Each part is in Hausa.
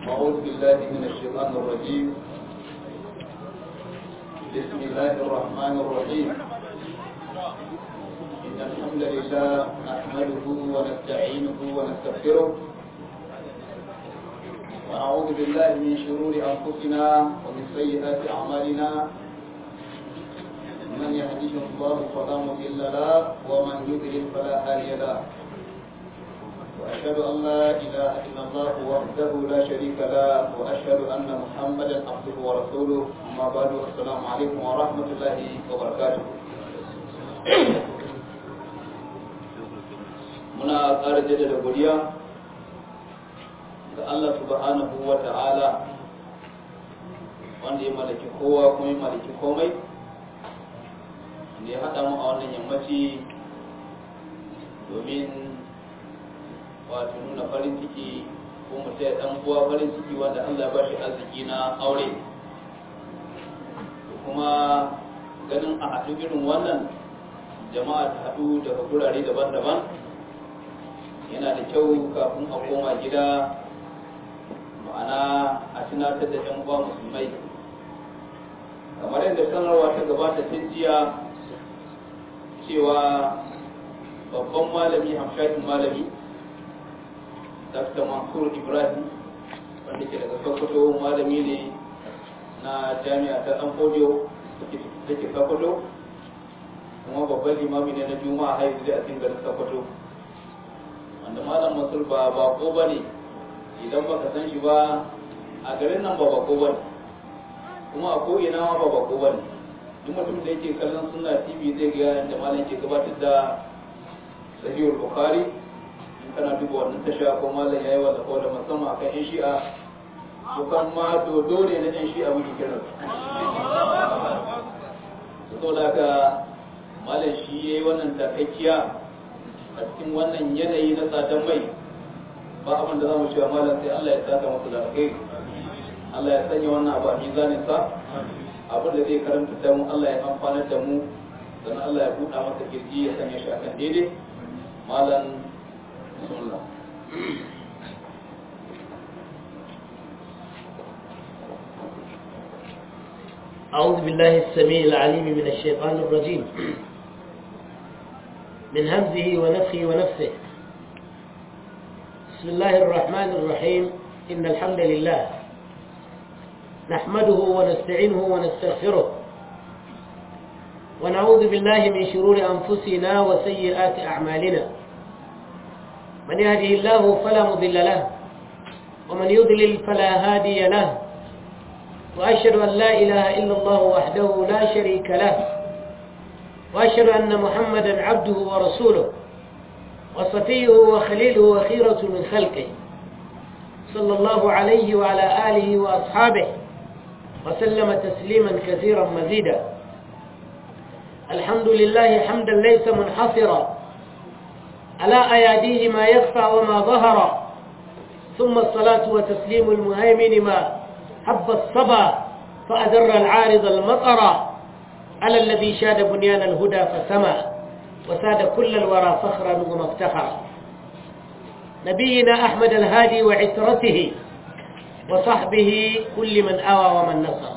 أعوذ بالله من الشيطان الرجيم بسم الله الرحمن الرحيم إن الحمد لله نحمده ونستعينه ونستغفره ونعوذ بالله من شرور أنفسنا ومن سيئات أعمالنا من يهده الله فلا مضل له ومن يضلل فلا هادي له وأشهد أن لا إله إلا الله وحده لا شريك له وأشهد أن محمدا عبده ورسوله أما بعد السلام عليكم ورحمة الله وبركاته muna ƙara jaddada godiya ga Allah subhanahu wa ta'ala wanda ya mallaki kowa kuma ya mallaki komai da ya haɗa mu a wannan yammaci domin wato nuna farin ciki ko mu taya dan uwa farin ciki wanda Allah ya bashi arziki na aure kuma ganin a haɗu irin wannan jama'a ta haɗu daga gurare daban-daban yana da kyau kafin a koma gida ma'ana a tunatar da 'yan uwa musulmai kamar yadda sanarwa ta gabata tun jiya cewa babban malami hamshakin malami dr mansur ibrahim wanda ke daga sokoto malami ne na jami'a ta dan fodiyo da ke sokoto kuma babban limami ne na juma'a haihu da a cikin garin sokoto wanda malam mansur ba bako ba ne idan baka san shi ba a garin nan ba bako ba ne kuma a ko'ina ma ba bako ba ne duk mutum da yake kallon suna tv zai ga yadda malam ke gabatar da sahihul bukhari kana duba wannan tasha ko malam yayi wa da da musamman akan yan shi'a ko kan ma dodo ne na yan shi'a muke kiran su da haka malam shi yayi wannan takakkiya a cikin wannan yanayi na tsadan mai ba abin da zamu cewa malam sai Allah ya saka masa da alkhairi Allah ya sanya wannan abu a mizanin sa abin da zai karanta da mu Allah ya amfanar da mu sannan Allah ya buɗa masa kirji ya sanya shi akan daidai malam بسم الله أعوذ بالله السميع العليم من الشيطان الرجيم من همزه ونفخه ونفسه بسم الله الرحمن الرحيم إن الحمد لله نحمده ونستعينه ونستغفره ونعوذ بالله من شرور أنفسنا وسيئات أعمالنا من يهده الله فلا مضل له ومن يضلل فلا هادي له وأشهد أن لا إله إلا الله وحده لا شريك له وأشهد أن محمدا عبده ورسوله وصفيه وخليله وخيرة من خلقه صلى الله عليه وعلى آله وأصحابه وسلم تسليما كثيرا مزيدا الحمد لله حمدا ليس منحصرا على أياديه ما يخفى وما ظهر ثم الصلاة وتسليم المهيمن ما حب الصبا فأدر العارض المطر على الذي شاد بنيان الهدى فسمى وساد كل الورى فخرا ومفتخرا نبينا أحمد الهادي وعترته وصحبه كل من آوى ومن نصر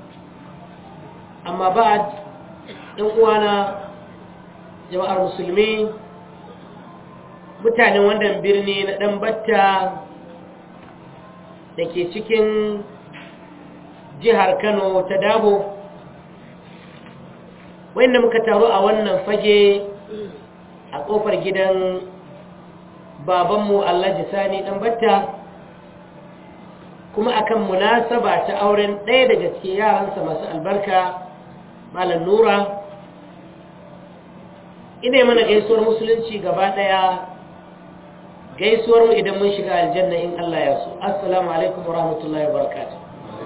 أما بعد إخوانا جماعة المسلمين mutanen wannan birni na ɗan batta da ke cikin jihar kano ta dabo wanda muka taru a wannan fage a ƙofar gidan babanmu allaji sani ɗan batta kuma akan munasaba ta auren ɗaya daga cikin yaransa masu albarka malam nura ina mana gaisuwar musulunci gaba ɗaya gaisuwar mu idan mun shiga aljanna in Allah ya so assalamu alaikum wa rahmatullahi wa barakatuh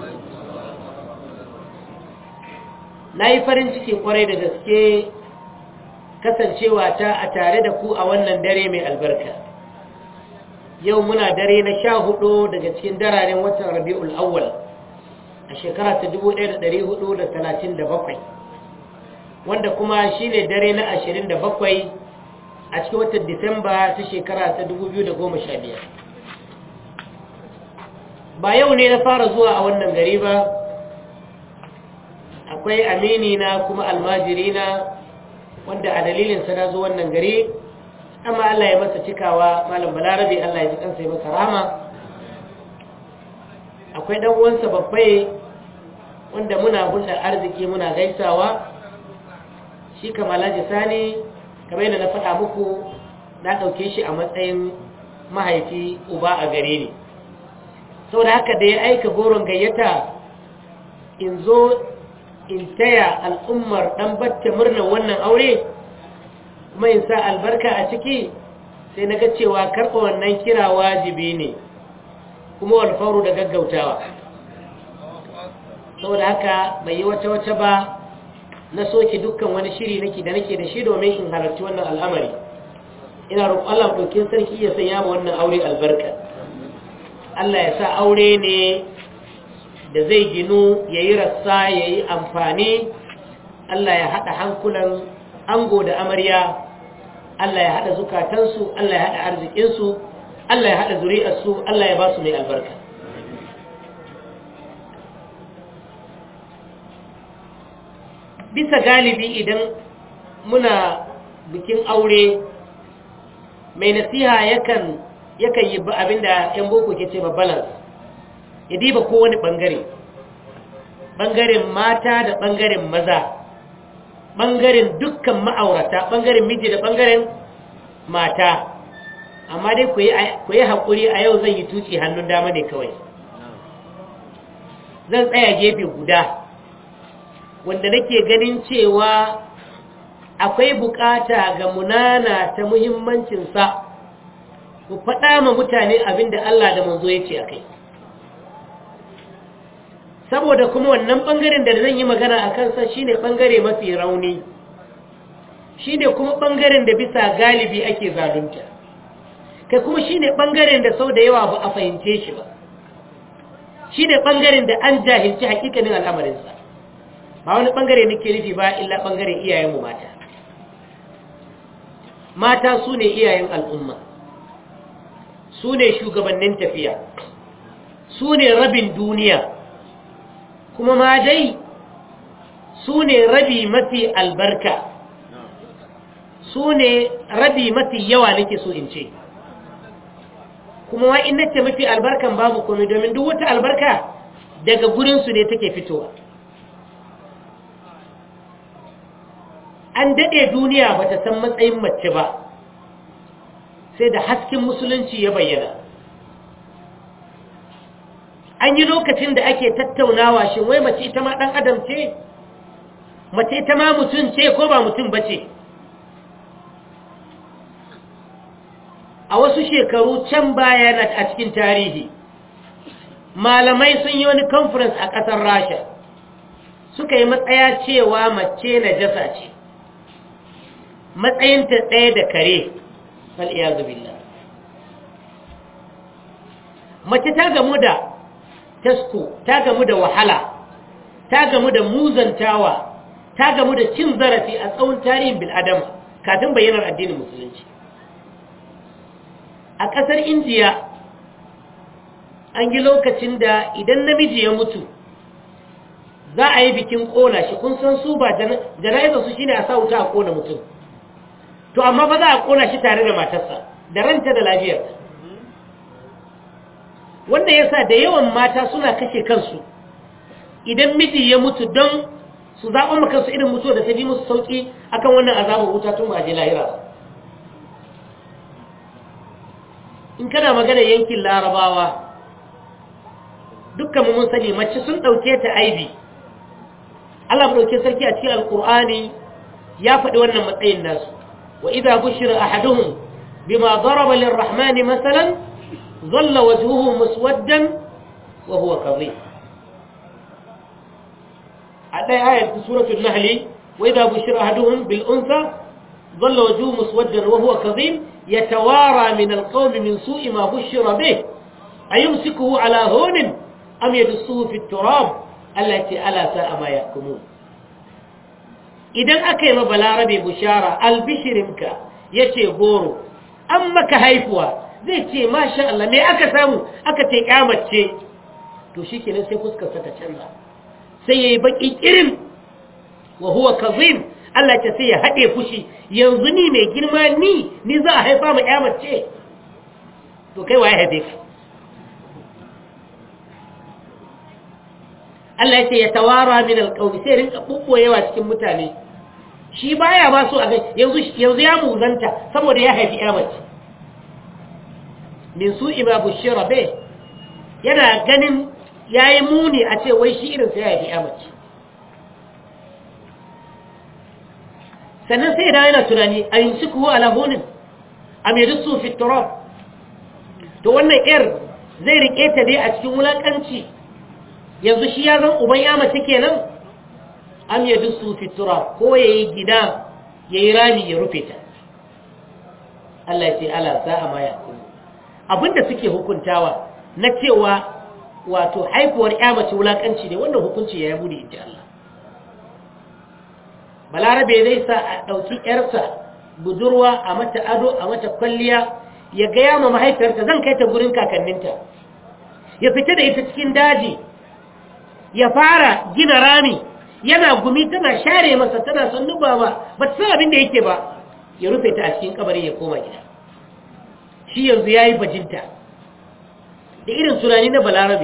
na yi farin ciki kwarai da gaske kasancewa ta a tare da ku a wannan dare mai albarka yau muna dare na sha hudu daga cikin dararen watan rabi'ul awwal a shekara ta 1437 wanda kuma shine dare na 27 a cikin watan disamba ta shekara ta 2015 ba yau ne na fara zuwa a wannan gari ba akwai amini na kuma almajiri na wanda a dalilinsa na zo wannan gari amma Allah ya masa cikawa malam balarabe Allah ya ji kansa ya masa rama akwai dan uwansa babbai wanda muna hulɗar arziki muna gaisawa shi kamalaji sani kamar yadda na faɗa muku na ɗauke shi a matsayin mahaifi uba a gare ni sau da haka da ya aika goron gayyata in zo in taya al'ummar ɗan batta murnar wannan aure kuma in sa albarka a ciki sai na ga cewa karɓa wannan kira wajibi ne kuma walfauru da gaggautawa sau da haka bai yi wata-wata ba na soke dukkan wani shiri nake da nake da shi domin in halarci wannan al'amari ina roƙon Allah dokin sarki ya sanya ma wannan aure albarka Allah ya sa aure ne da zai ginu ya yi rassa ya yi amfani Allah ya haɗa hankulan ango da amarya Allah ya haɗa zukatansu Allah ya haɗa arzikinsu Allah ya haɗa zuri'arsu Allah ya ba su mai albarka bisa galibi idan muna bikin aure mai nasiha yakan yakan yi abinda yan boko ke ce ba balance ya diba kowane bangare bangaren mata da bangaren maza bangaren dukkan ma'aurata bangaren miji da bangaren mata amma dai ku yi haƙuri a yau zan yi tuci hannun dama ne kawai zan tsaya gefe guda wanda nake ganin cewa akwai bukata ga munana ta muhimmancinsa ku faɗa ma mutane abin da Allah da manzo ya ce a kai saboda kuma wannan ɓangaren da zan yi magana a kansa shine ɓangare mafi rauni shine kuma ɓangaren da bisa galibi ake zalunta kai kuma shine ɓangaren da sau da yawa ba a fahimce shi ba shine ɓangaren da an jahilci hakikanin al'amarinsa ba wani ɓangare nake nufi ba illa ɓangaren iyayenmu mata mata su ne iyayen al'umma su ne shugabannin tafiya su ne rabin duniya kuma ma dai su ne rabi mafi albarka su ne rabi mafi yawa nake so in ce kuma wa in nace mafi albarkan babu komai domin duk wata albarka daga gurinsu ne take fitowa an daɗe duniya ba ta san matsayin mace ba sai da hasken musulunci ya bayyana an yi lokacin da ake tattaunawa shi wai mace ita ma ɗan adam ce mace ita ma mutum ce ko ba mutum ba ce a wasu shekaru can baya na a cikin tarihi malamai sun yi wani conference a ƙasar rasha suka yi matsaya cewa mace na jasa ce matsayinta ɗaya da kare fal'iyazu billah mace ta gamu da tasko ta gamu da wahala ta gamu da muzantawa ta gamu da cin zarafi a tsawon tarihin bil'adama kafin bayyanar addinin musulunci a ƙasar indiya an yi lokacin da idan namiji ya mutu za a yi bikin ƙona shi kun san su ba jana'izarsu shi ne a sa wuta a ƙona mutum to amma ba za a ƙona shi tare da matarsa da ranta da lafiyarta wanda ya sa da yawan mata suna kashe kansu idan miji ya mutu don su zaɓa kansu irin mutuwa da ta bi musu sauƙi akan wannan azabar wuta tun ba je lahira in kana magana yankin larabawa dukkan mun sani mace sun ɗauke ta aibi Allah ɗauke sarki a cikin alƙur'ani ya faɗi wannan matsayin nasu wa idza bushira ahaduhum bima daraba lirrahmani masalan ظل وجهه مسودا وهو كظيم على آية سورة النحل وإذا بشر أحدهم بالأنثى ظل وجهه مسودا وهو كظيم يتوارى من القوم من سوء ما بشر به أيمسكه على هون أم يدسه في التراب التي ألا ساء ما يحكمون idan aka yi balarabe bushara albishirinka ya ce goro an maka haifuwa zai ce masha Allah me aka samu aka ce kyamace to shi kenan sai fuskarsa ta canza sai ya yi baƙi irin wa huwa kazim Allah ce sai ya haɗe fushi yanzu ni mai girma ni ni za a haifa ma ya mace to kai waye haife ka Allah ya ce ya tawara min alƙawmi sai rinka bubboyewa cikin mutane shi baya ba so a ga yanzu yanzu ya muzanta saboda ya haifi ya mace min su ima bushira be yana ganin yayi muni a ce wai shi irin sai ya haifi ya mace sannan sai da yana tunani a yin suku ala hunin a mai dusu fi turab to wannan yar zai rike ta dai a cikin wulakanci yanzu shi ya zan uban ya mace kenan am ya dusu fi turab ko ya yi gida ya yi rami ya rufe ta Allah ya ce ala sa'a ma ya kuma abinda suke hukuntawa na cewa wato haifuwar ya mace wulakanci ne wannan hukunci ya yi bude ita Allah balarabe zai sa a ɗauki ‘yarsa budurwa a mata ado a mata kwalliya ya gaya ma mahaifiyarta zan kai ta gurin kakanninta ya fita da ita cikin daji ya fara gina rami yana gumi tana share masa tana son nuba ba ba ta san abin da yake ba ya rufe ta a cikin kabari ya koma gida shi yanzu ya yi bajinta da irin tunani na balarabe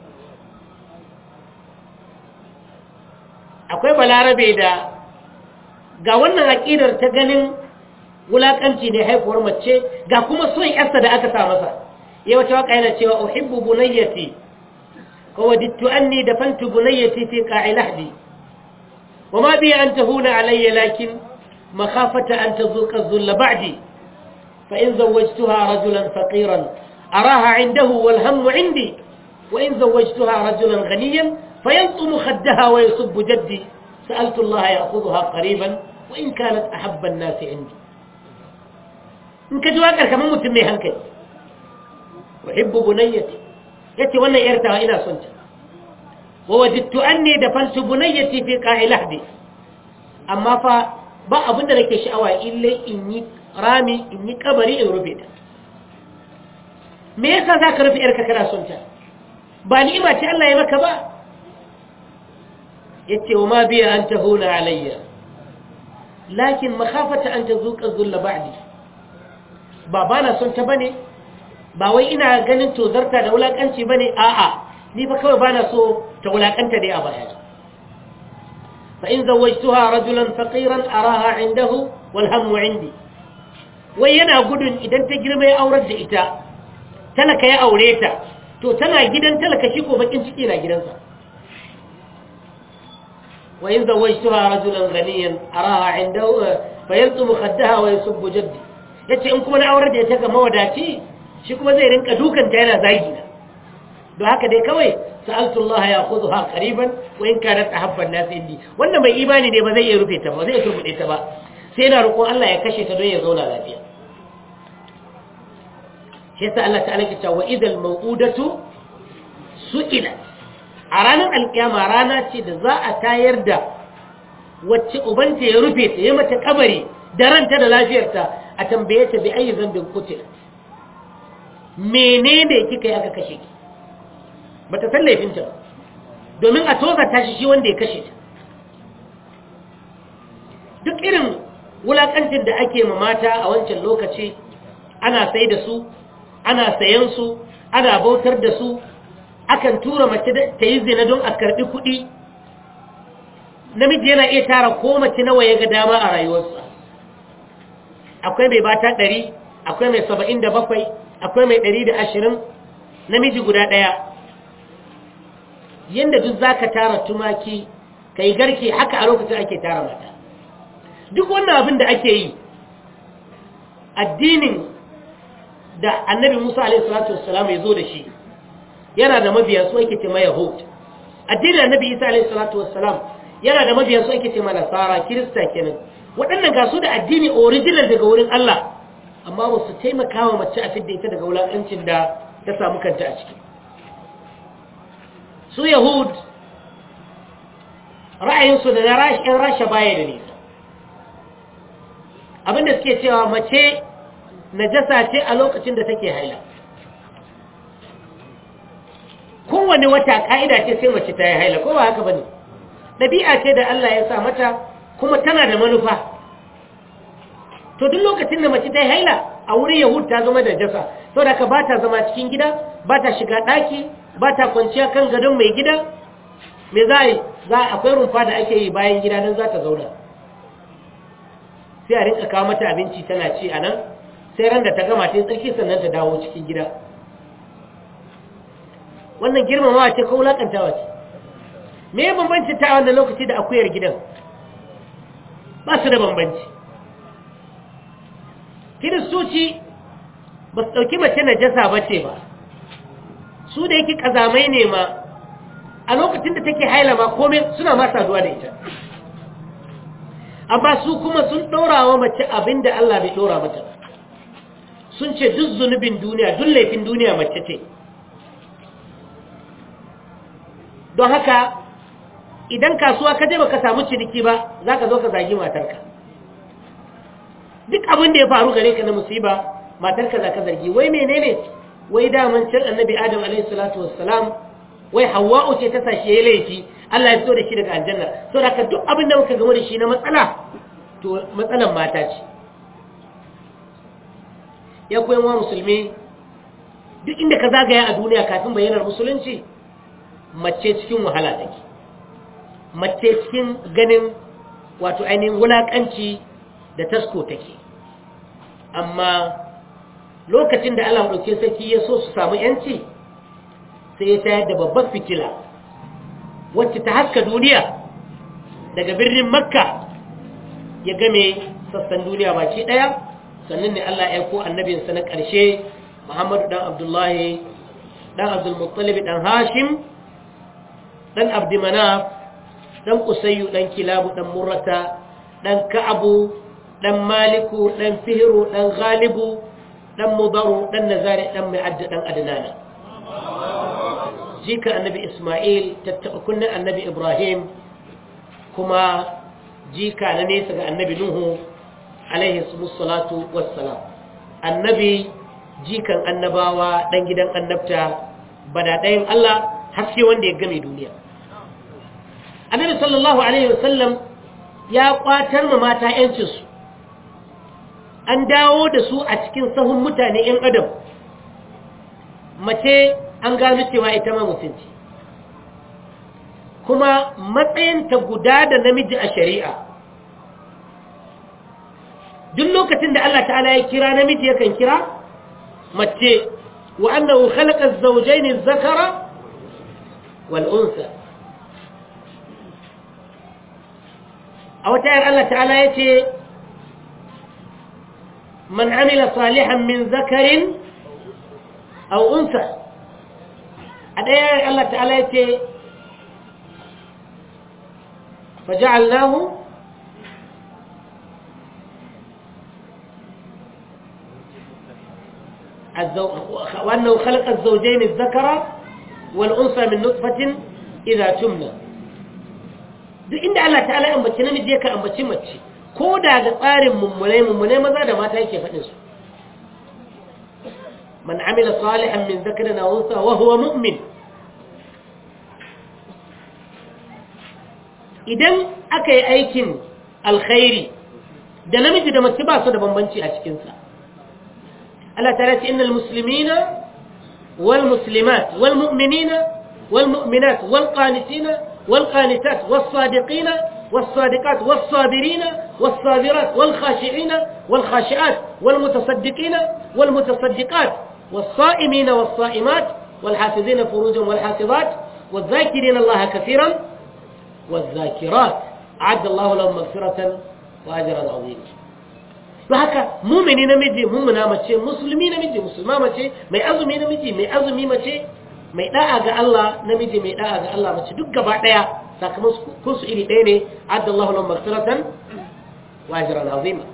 akwai balarabe da ga wannan aƙidar ta ganin wulaƙanci ne haifuwar mace ga kuma son yarsa da aka sa masa ya wata waka yana cewa uhibbu bunayyati wa wadittu anni dafantu bunayyati fi qa'i lahdi wa ma bi an tahuna alayya lakin makhafata an tazuqa dhulla ba'di fa in zawwajtuha rajulan faqiran araha 'indahu wal hammu 'indi wa in zawwajtuha rajulan ghaniyan fayantumu khaddaha wa yusubbu jaddi سألت الله يأخذها قريبا وإن كانت أحب الناس عندي إن كجواكر كمان متمي هنكي أحب بنيتي يتي وانا إرتها إلى سنت ووجدت أني دفنت بنيتي في قاع لحدي أما فا ba abin da nake sha'awa ille in yi rami in yi kabari in rufe ta me yasa za ka rufe yarka kana son ta ba ni'ima ce Allah ya maka ba yace wa ma biya an tahuna alayya lakin makhafata an tazuqa dhulla ba'di ba bana son ta bane ba wai ina ganin tozarta da wulakanci bane a'a ni fa kawai bana so ta wulakanta dai a baya fa in zawajtuha rajulan faqiran araha indahu wal hammu indi wai yana gudun idan ta girma ya aurar da ita talaka ya aure ta to tana gidan talaka shi ko bakin ciki na gidansa وإن زوجتها رجلا غنيا أراها عنده فيلطم خدها ويسب جدي yace in kuma na aurar da ita ga mawadaci shi kuma zai rinka dukanta yana zagi na don haka dai kawai sa'altu Allah ya khudha qariban wa in kanat ahabba an-nas indi wannan mai imani ne ba zai iya rufe ta ba zai turbude ta ba sai yana roƙon Allah ya kashe ta don ya zauna lafiya shi yasa Allah ta'ala ya ce wa idal maw'udatu su'ilat a ranar alkiyama rana ce da za a tayar da wacce ubanta ya rufe ta ya mata kabari da ranta da lafiyarta a tambaye ta bi ayi zambin kutil menene kika yi aka kashe ki ba ta san laifinta ba domin a toza tashi shi wanda ya kashe ta duk irin wulakancin da ake ma mata a wancan lokaci ana sai da su ana sayan su ana bautar da su akan tura mace ta yi zina don a karɓi kuɗi namiji yana iya tara ko mace nawa ya ga dama a rayuwarsa akwai mai bata ɗari akwai mai saba'in da bakwai akwai mai ɗari da ashirin namiji guda ɗaya yadda duk za ka tara tumaki ka yi garke haka a lokacin ake tara mata duk wannan abin da ake yi addinin da annabi musa a.s.w. ya zo da shi yana da mabiya su ake ce ma yahud addinin annabi isa alayhi salatu wassalam yana da mabiya su ake ce ma nasara kirista kenan waɗannan ga su da addini original daga wurin Allah amma ba su taimaka wa mace a fidda ita daga wulakancin da ta samu kanta a ciki su yahud ra'ayinsu da na yan rasha baya da nisa abinda suke cewa mace najasa ce a lokacin da take haila kowane wata ka'ida ce sai mace ta yi haila ko ba haka bane ɗabi'a ce da Allah ya sa mata kuma tana da manufa to duk lokacin da mace ta yi haila a wurin yahud ta zama da jasa saboda ka ba ta zama cikin gida ba ta shiga ɗaki ba ta kwanciya kan gadon mai gida me za a yi za akwai rumfa da ake yi bayan gida don za ta zauna sai a rinka kawo mata abinci tana ci a nan sai ran da ta gama ta yi tsarki sannan ta dawo cikin gida wannan girmamawa ce ko wulakantawa ce me ya bambanci ta wannan lokaci da akuyar gidan ba su da bambanci kiristoci ba su ɗauki mace najasa ba ce ba su da yake ƙazamai ne ma a lokacin da take haila ma komai suna ma saduwa da ita amma su kuma sun ɗora wa mace abin da Allah bai ɗora mata sun ce duk zunubin duniya duk laifin duniya mace ce don haka idan kasuwa ka je baka samu ciniki ba za ka zo ka zagi matarka duk abin da ya faru gare ka na musiba matarka za ka zargi wai menene wai daman can annabi adam alaihi salatu wassalam wai hawa'u ce ta sashi yayi laifi Allah ya fito da shi daga aljanna so da duk abin da muka gama da shi na matsala to matsalan mata ce ya koyan wa musulmi duk inda ka zagaya a duniya kafin bayyanar musulunci mace cikin wahala take mace cikin ganin wato ainihin wulakanci da tasko take amma lokacin da Allah ɗauke sarki ya so su samu yanci sai ya tayar da babbar fitila wacce ta haska duniya daga birnin makka ya game sassan duniya baki ɗaya sannan ne Allah ya ko annabinsa na ƙarshe muhammadu ɗan abdullahi ɗan abdulmuttalibi ɗan hashim ɗan abdimanaf ɗan kusayyu ɗan kilabu ɗan murrata ɗan ka'abu ɗan maliku ɗan fihiru ɗan galibu ɗan mudaru ɗan nazari ɗan mai adda ɗan adnana jika annabi ismail tattaɓa kunnen annabi ibrahim kuma jika na nesa ga annabi nuhu alaihi salatu wassalam annabi jikan annabawa ɗan gidan annabta bada ɗayan allah haske wanda ya game duniya annabi sallallahu alaihi wasallam ya kwatar ma mata yancinsu an dawo da su a cikin sahun mutane ‘yan adam mace an gano cewa ita ma mutunci kuma matsayinta guda da namiji a shari'a duk lokacin da Allah ta'ala ya kira namiji yakan kira mace wa annahu khalaqa az-zawjayn az-zakara wal unsa a wata yar Allah ta'ala yace من عمل صالحا من ذكر أو أنثى الآية الله تعالى يتي فجعلناه الزو... وأنه خلق الزوجين الذكر والأنثى من نطفة إذا تمنى duk inda Allah ta'ala ambaci namiji yake ambaci mace ko da ga tsarin mummunai mummunai maza da mata yake faɗin su man amila salihan min zakarin aw unsa wa huwa mu'min idan aka yi aikin alkhairi da namiji da mace ba su da bambanci a cikin sa Allah ta'ala ce innal muslimina wal muslimat wal mu'minina wal mu'minat wal qanitina wal qanitat was sadiqina والصادقات والصابرين والصابرات والخاشعين والخاشعات والمتصدقين والمتصدقات والصائمين والصائمات والحافظين فروجا والحافظات والذاكرين الله كثيرا والذاكرات أعد الله لهم مغفرة وأجرا عظيما فهكا مؤمنين نمجي مؤمنا مچه مسلمين نمجي مسلما مچه mai azumi namiji mai azumi mace mai da'a ga Allah namiji mai da'a ga Allah mace duk gaba daya sakamakon su iri ɗaya ne adda Allah lahum maghfiratan wa ajran azima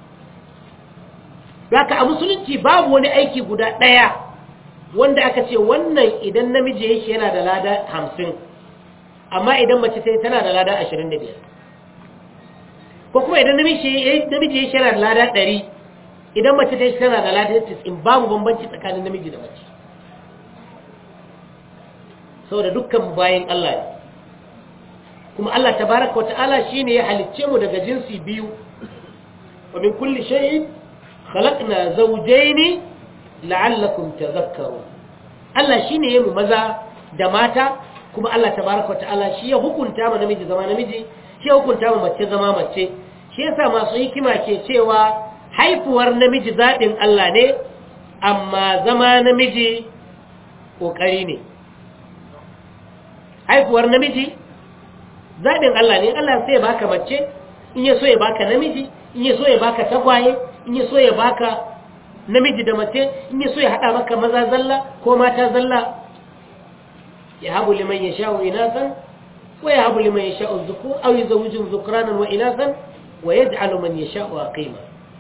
haka a musulunci babu wani aiki guda ɗaya wanda aka ce wannan idan namiji yake yana da lada hamsin amma idan mace sai tana da lada ashirin da biyar ko kuma idan namiji yake yana da lada ɗari idan mace ta tana da lada tis'in babu bambanci tsakanin namiji da mace saboda dukkan bayan Allah ne kuma Allah tabaraka wa ta'ala shine ya halicce mu daga jinsi biyu wa min kulli shay'in khalaqna zawjayn la'allakum tadhakkarun Allah shine ya mu maza da mata kuma Allah tabaraka wa ta'ala shi ya hukunta ma namiji zama namiji shi ya hukunta ma mace zama mace shi yasa masu hikima ke cewa haifuwar namiji zaɓin Allah ne amma zama namiji ƙoƙari ne haifuwar namiji zaɓin Allah ne Allah sai ya baka mace in ya so ya baka namiji in ya so ya baka tagwaye in ya so ya baka namiji da mace in ya so ya haɗa maka maza zalla ko mata zalla ya habu liman ya sha'u inasan wa ya habu liman ya sha'u zukur au yi zawujin zukranan wa inasan wa ya ja'alu man ya sha'u a kaima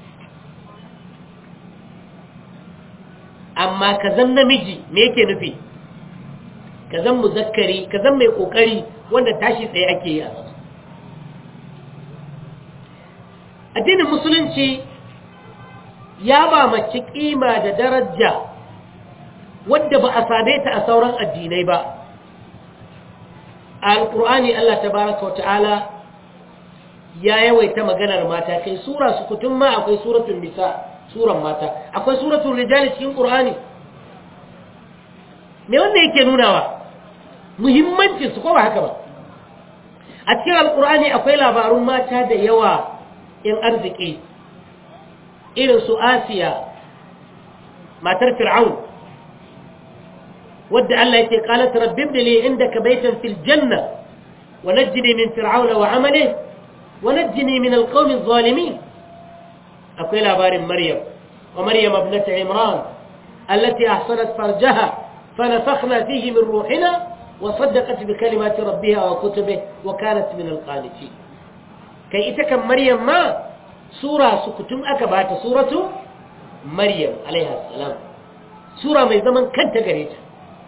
amma ka zan namiji me yake nufi ka zan muzakkari ka zan mai kokari wanda tashi tsaye ake yi a sama addinin musulunci ya ba mace kima da daraja wadda ba a same ta a sauran addinai ba a alkur'ani Allah tabaraka wa ta'ala ya yawaita maganar mata kai sura su kutun ma akwai suratul nisa suran mata akwai suratul rijali cikin qur'ani me wanda yake nunawa muhimmancin su ko ba haka ba a cikin alqur'ani akwai labarun mata da yawa in arziki irin su asiya matar fir'aun wadda Allah yake qalat rabbi ibn li indaka baytan fil janna wa najjini min fir'auna wa amalihi wa najjini min alqawmi adh-dhalimin akwai labarin Maryam wa Maryam ibnat Imran allati ahsanat farjaha fanafakhna fihi min ruhina wa saddaqat bi kalimati rabbiha wa kutubihi wa kanat min alqanitin kai ita kan Maryam ma sura sukutum aka bata suratu Maryam alaiha salam sura mai zaman kanta gare ta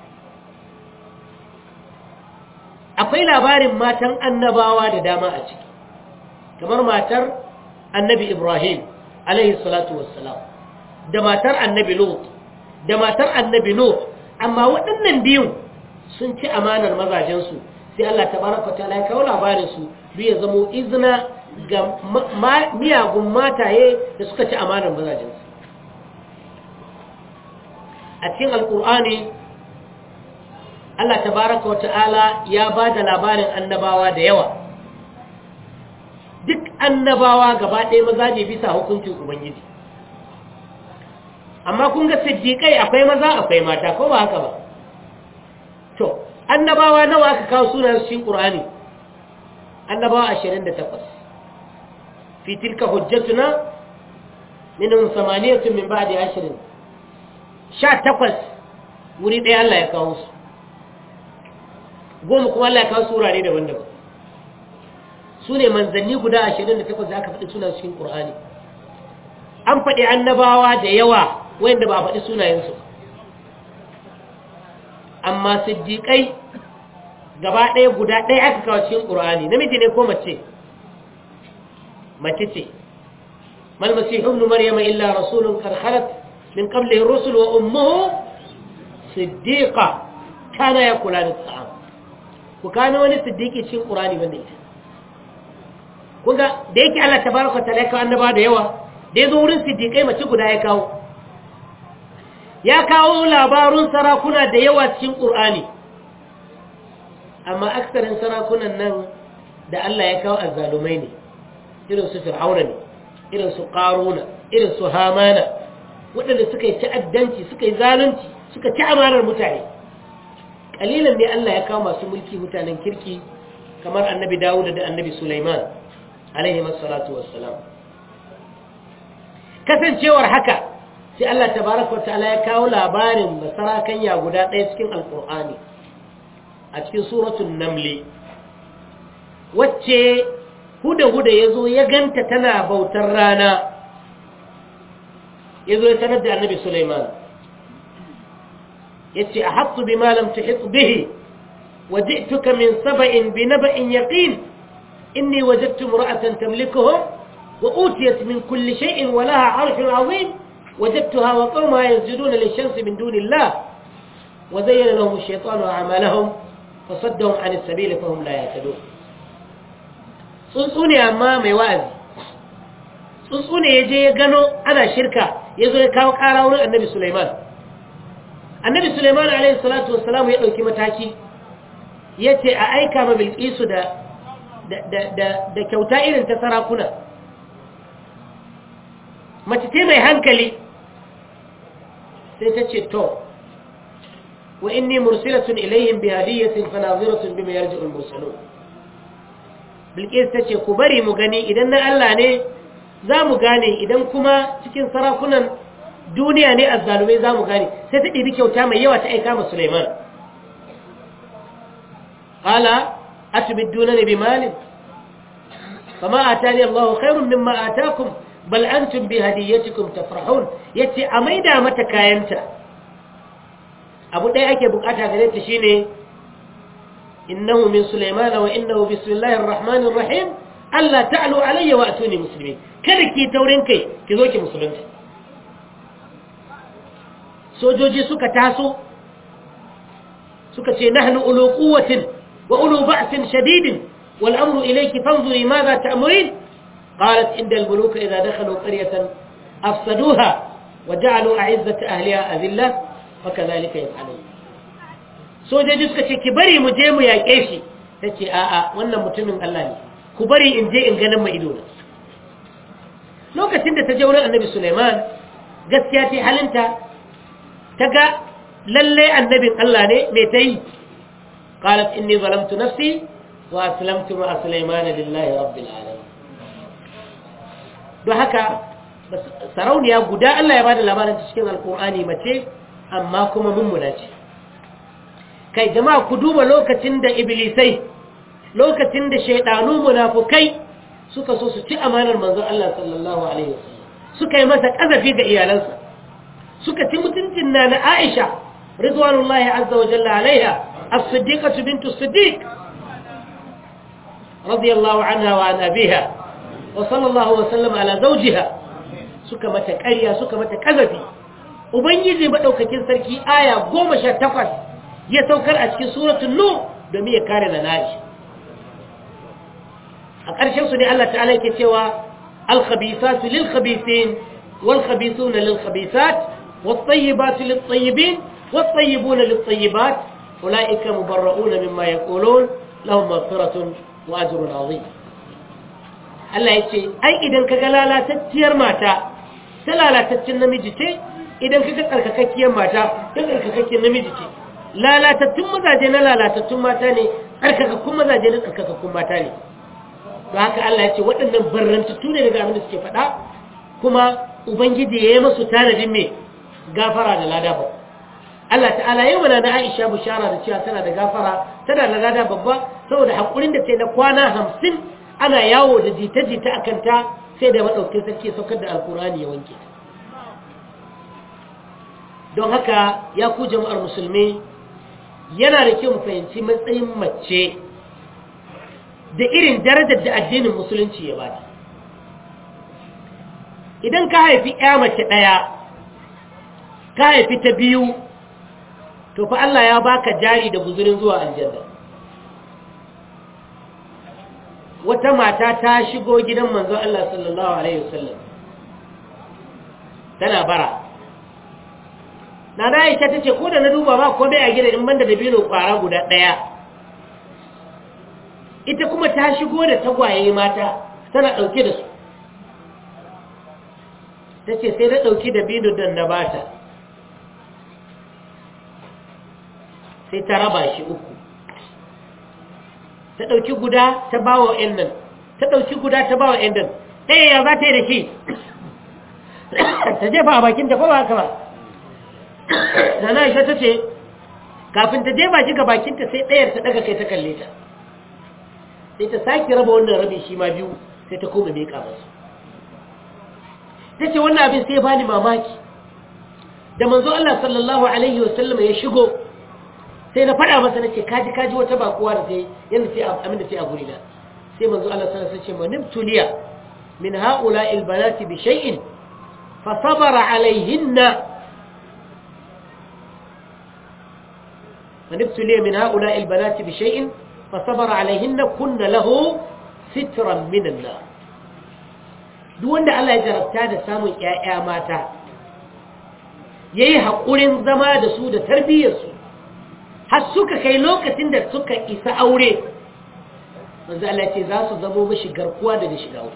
akwai labarin matan annabawa da dama a ciki kamar matar annabi Ibrahim alaihi salatu wassalam da matar annabi Lut da matar annabi Nuh amma waɗannan biyun sun ci amanar mazajensu sai Allah tabaraka ta'ala ya kawo labarin su duk ya zamo izina ga miyagun mataye da suka ci amanar mazajensu a cikin alkur'ani Allah tabaraka wa ta'ala ya ba da labarin annabawa da yawa duk annabawa gaba ɗaya maza ne bisa hukuncin ubangiji amma kun ga siddiƙai akwai maza akwai mata ko ba haka ba to annabawa nawa aka kawo sunan cikin ƙur'ani annabawa 28 fi tilka hujjatuna minhum samaniyatun min ba'di ashrin 18 wuri ɗaya Allah ya kawo su goma kuma Allah ya kawo surare daban-daban su ne manzanni guda ashirin da takwas da aka faɗi suna cikin ƙur'ani an faɗi annabawa da yawa wanda ba a faɗi sunayensu amma siddiƙai gaba ɗaya guda ɗaya aka kawo cikin ƙur'ani namiji ne ko mace mace ce mal masihu ibn maryama illa rasulun qad khalat min qablihi ar-rusul wa ummuhu siddiqa kana yakulani at-ta'am ku kana wani siddiqi cikin ƙur'ani banda ita kunga da yake Allah tabaraka ta ya kawo annaba da yawa da ya zo wurin siddiƙai mace guda ya kawo ya kawo labarun sarakuna da yawa cikin ƙur'ani amma aksarin sarakunan nan da Allah ya kawo azzalumai ne irin su fir'auna ne irin su ƙaruna irin su hamana waɗanda suka yi ta'addanci suka yi zalunci suka ci amanar mutane ƙalilan ne Allah ya kawo masu mulki mutanen kirki kamar annabi dawuda da annabi sulaiman alaihi salatu wassalam kasancewar haka sai Allah tabaraka ta'ala ya kawo labarin basarakanya guda ɗaya cikin alkur'ani a cikin suratul namli wacce huda-huda ya zo ya ganta tana bautar rana ya zo ya sanar da annabi Sulaiman ya ce a hatsu bi malam ta hitsu bihi waje tuka min saba'in bi na ba'in yaƙin inni wajattu mura'atan tamlikuhum wa utiyat min kulli shay'in wa laha arshun azim wajadtuha wa qawmaha yasjuduna lish-shamsi min dunillah wa zayyana lahum ash-shaytanu a'malahum fasaddahum an as-sabil fahum la yahtadun tsuntsu ne amma mai wa'azi tsuntsu ne yaje ya gano ana shirka yazo ya kawo ƙara wurin annabi Sulaiman annabi Sulaiman alaihi salatu wassalam ya dauki mataki yace a aika ma Bilqisu da da kyauta irin ta sarakuna mace ce mai hankali sai ta ce to wa inni mursilatun ilayhim bi hadiyatin fanaziratun bima yarji'ul mursalun bilqis ta ce ku bari mu gani idan na Allah ne za mu gane idan kuma cikin sarakunan duniya ne azzalumai za mu gane sai ta ɗibi kyauta mai yawa ta aika ma Sulaiman qala atubidunani bimalin fama atani Allahu khairun mimma atakum bal antum bi hadiyatikum tafrahun yace a maida mata kayanta abu ɗaya ake bukata gare ta shine innahu min sulaymana wa innahu bismillahir rahmanir rahim alla ta'lu alayya wa atuni muslimin kada ki taurin kai ki zo ki musulunta sojoji suka taso suka ce nahnu ulu quwwatin wa ulu ba'sin shadidin wal amru ilayki fanzuri madha ta'murin قالت إن الملوك إذا دخلوا قرية أفسدوها وجعلوا أعزة أهلها أذلة وكذلك يفعلون sojoji suka ce ki bari mu je mu yaƙe shi ta ce a'a wannan mutumin Allah ne ku bari in je in ganin mai ido lokacin da ta je wurin annabi Sulaiman gaskiya ta halinta ta ga lalle annabin Allah ne mai ta yi qalat inni zalamtu nafsi wa aslamtu ma Sulaiman lillahi rabbil alamin don haka sarauniya guda Allah ya bada labarin cikin alkur'ani mace amma kuma mummuna ce kai jama'a ku duba lokacin da iblisai lokacin da shaidanu munafukai suka so su ci amanar manzon Allah sallallahu alaihi wasallam suka yi masa kazafi ga iyalansa suka ci mutuncin na na Aisha ridwanullahi azza wa jalla alaiha as-siddiqatu bintu as-siddiq radiyallahu anha wa an abiha wa sallallahu wa sallam ala zawjiha suka mata ƙarya suka mata kazafi ubangiji madaukakin sarki aya 18 ya saukar a cikin suratul nur domin ya kare da nashi a ƙarshen su ne Allah ta'ala yake cewa al-khabithatu lil-khabithin wal-khabithuna lil-khabithat wat-tayyibatu lit-tayyibin wat-tayyibuna lit-tayyibat ulaika mubarra'una mimma yaqulun lahum maghfiratun wa ajrun 'azim Allah yace ai idan kaga lalatacciyar mata ta lalataccen namiji ce idan kaga tsarkakakkiyar mata ta tsarkakakkiyar namiji ce lalatattun mazaje na lalatattun mata ne tsarkakakkun mazaje na tsarkakakkun mata ne to haka Allah ya ce waɗannan barrantattu ne daga abin da suke faɗa kuma ubangiji ya yi masu tanadin mai gafara da lada ba Allah ta'ala yau mana na Aisha bushara da cewa tana da gafara tana da lada babba saboda haƙurin da ta yi na kwana hamsin ana yawo da jita-jita a kanta sai da maɗaukin sarki saukar da alkurani ya wanke don haka ya ku jama'ar musulmi yana da kyau mu fahimci matsayin mace da irin darajar da addinin musulunci ya bata idan ka haifi ya mace ɗaya ka haifi ta biyu to fa Allah ya baka jari da guzurin zuwa aljanna wata mata ta shigo gidan manzon Allah sallallahu alaihi wasallam tana bara na da Aisha tace ko da na duba ba ko dai a gidan in banda da bino kwara guda ɗaya ita kuma ta shigo da tagwaye mata tana ɗauke da su ta ce sai da ɗauki da binu don na bata sai ta raba shi uku ta ɗauki guda ta ba wa ‘yan nan ta ɗauki guda ta ba wa ‘yan nan ɗaya ya za ta yi da shi ta jefa a bakinta ko ba haka ba na na isha ta ce kafin ta jefa shi ga bakinta sai ɗayar ta ɗaga kai ta kalle ta sai ta sake raba wannan rabin shi ma biyu sai ta koma miƙa masu ta ce wannan abin sai bani mamaki da manzo Allah sallallahu alaihi wasallam ya shigo sai na faɗa masa nace kaji kaji wata bakuwa da sai yanda sai amin da sai a gurina sai manzo Allah sallallahu alaihi wasallam ya ce manim tuliya min haula'i albanati bi shay'in fa sabara alaihinna man ibtuliya min ha'ula'i albanati bi shay'in fa sabara alaihinna kunna lahu sitran min an-nar duk wanda Allah ya jarabta da samun ƴaƴa mata yayi haƙurin zama da su da tarbiyyar su har suka kai lokacin da suka isa aure manzo Allah ce za su zamo mashi garkuwa daga shiga wuta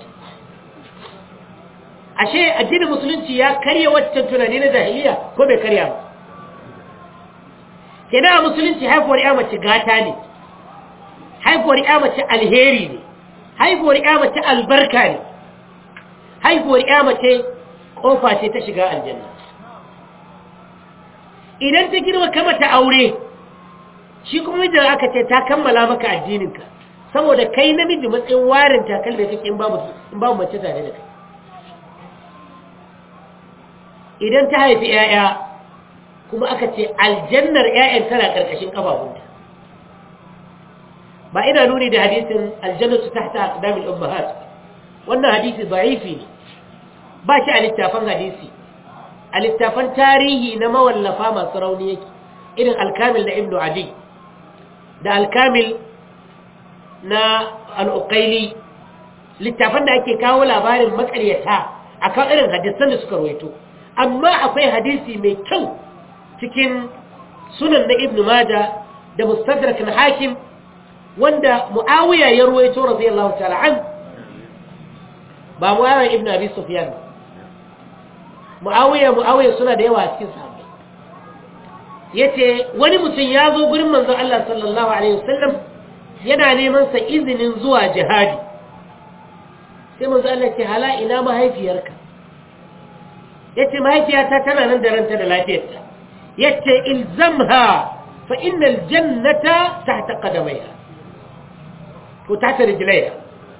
ashe addinin musulunci ya karya waccan tunani na jahiliya ko bai karya ba kenan a musulunci haifuwar ya mace gata ne haifuwar ya mace alheri ne haifuwar ya mace albarka ne haifuwar ya mace kofa ce ta shiga aljanna idan ta girma kama ta aure shi kuma mijin aka ce ta kammala maka addininka saboda kai namiji matsayin warin takalmi kake in babu in babu mace tare da kai idan ta haifi 'ya'ya kuma aka ce aljannar 'ya'yan tana ƙarƙashin ƙafafunta ba ina nuni da hadisin aljannatu tahta aqdamil ummahat wannan hadisi da'ifi ne ba shi a littafan hadisi a littafan tarihi na mawallafa masu rauni yake irin alkamil na ibnu adi da alkamil na al'uƙaili littafan da ake kawo labarin makaryata a kan irin hadisan da suka rawaito amma akwai hadisi mai kyau cikin sunan na ibn Majah da mustadrak na hakim wanda muawiya ya ruwaito radiyallahu ta'ala an ba muawiya ibn abi sufyan muawiya muawiya suna da yawa a cikin sahabbai yace wani mutum ya zo gurin manzon Allah sallallahu alaihi wasallam yana neman sa izinin zuwa jihadi sai manzo Allah ce hala ina mahaifiyarka yace mahaifiyata tana nan da ranta da lafiyarta yace ilzamha fa innal jannata tahta qadamayha ko tahta rijlayha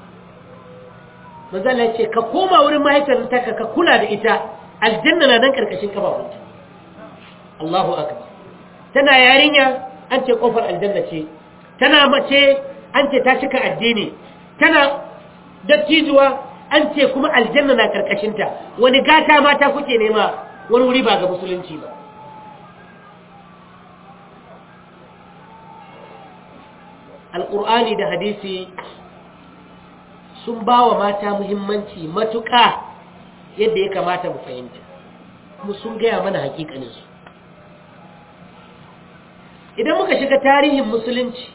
manzo Allah yace ka koma wurin mahaifiyarta ka kula da ita aljanna na nan karkashin kafafunta Allahu akbar tana yarinya an ce kofar aljanna ce tana mace an ce ta cika addini tana dattijuwa an ce kuma aljanna na karkashinta wani gata mata kuke nema wani wuri ba ga musulunci ba alƙur'ani da hadisi sun ba wa mata muhimmanci matuƙa yadda ya kamata mu fahimta kuma sun gaya mana hakikaninsu idan muka shiga tarihin musulunci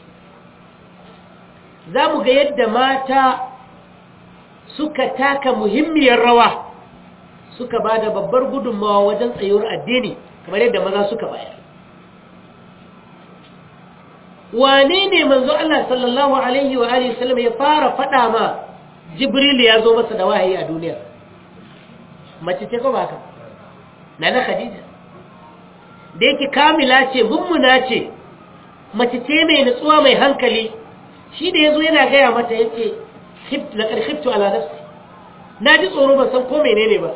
za mu ga yadda mata suka taka muhimmiyar rawa suka ba da babbar gudunmawa wajen tsayuwar addini kamar yadda maza suka bayar wane ne manzo Allah sallallahu alaihi wa alihi wasallam ya fara fada ma Jibril ya zo masa da wahayi a duniya mace ce ko ba haka nana Khadija da yake kamila ce mummuna ce mace ce mai nutsuwa mai hankali shi da yazo yana gaya mata yace khift laqad khiftu ala nafsi naji tsoro ban san ko menene ba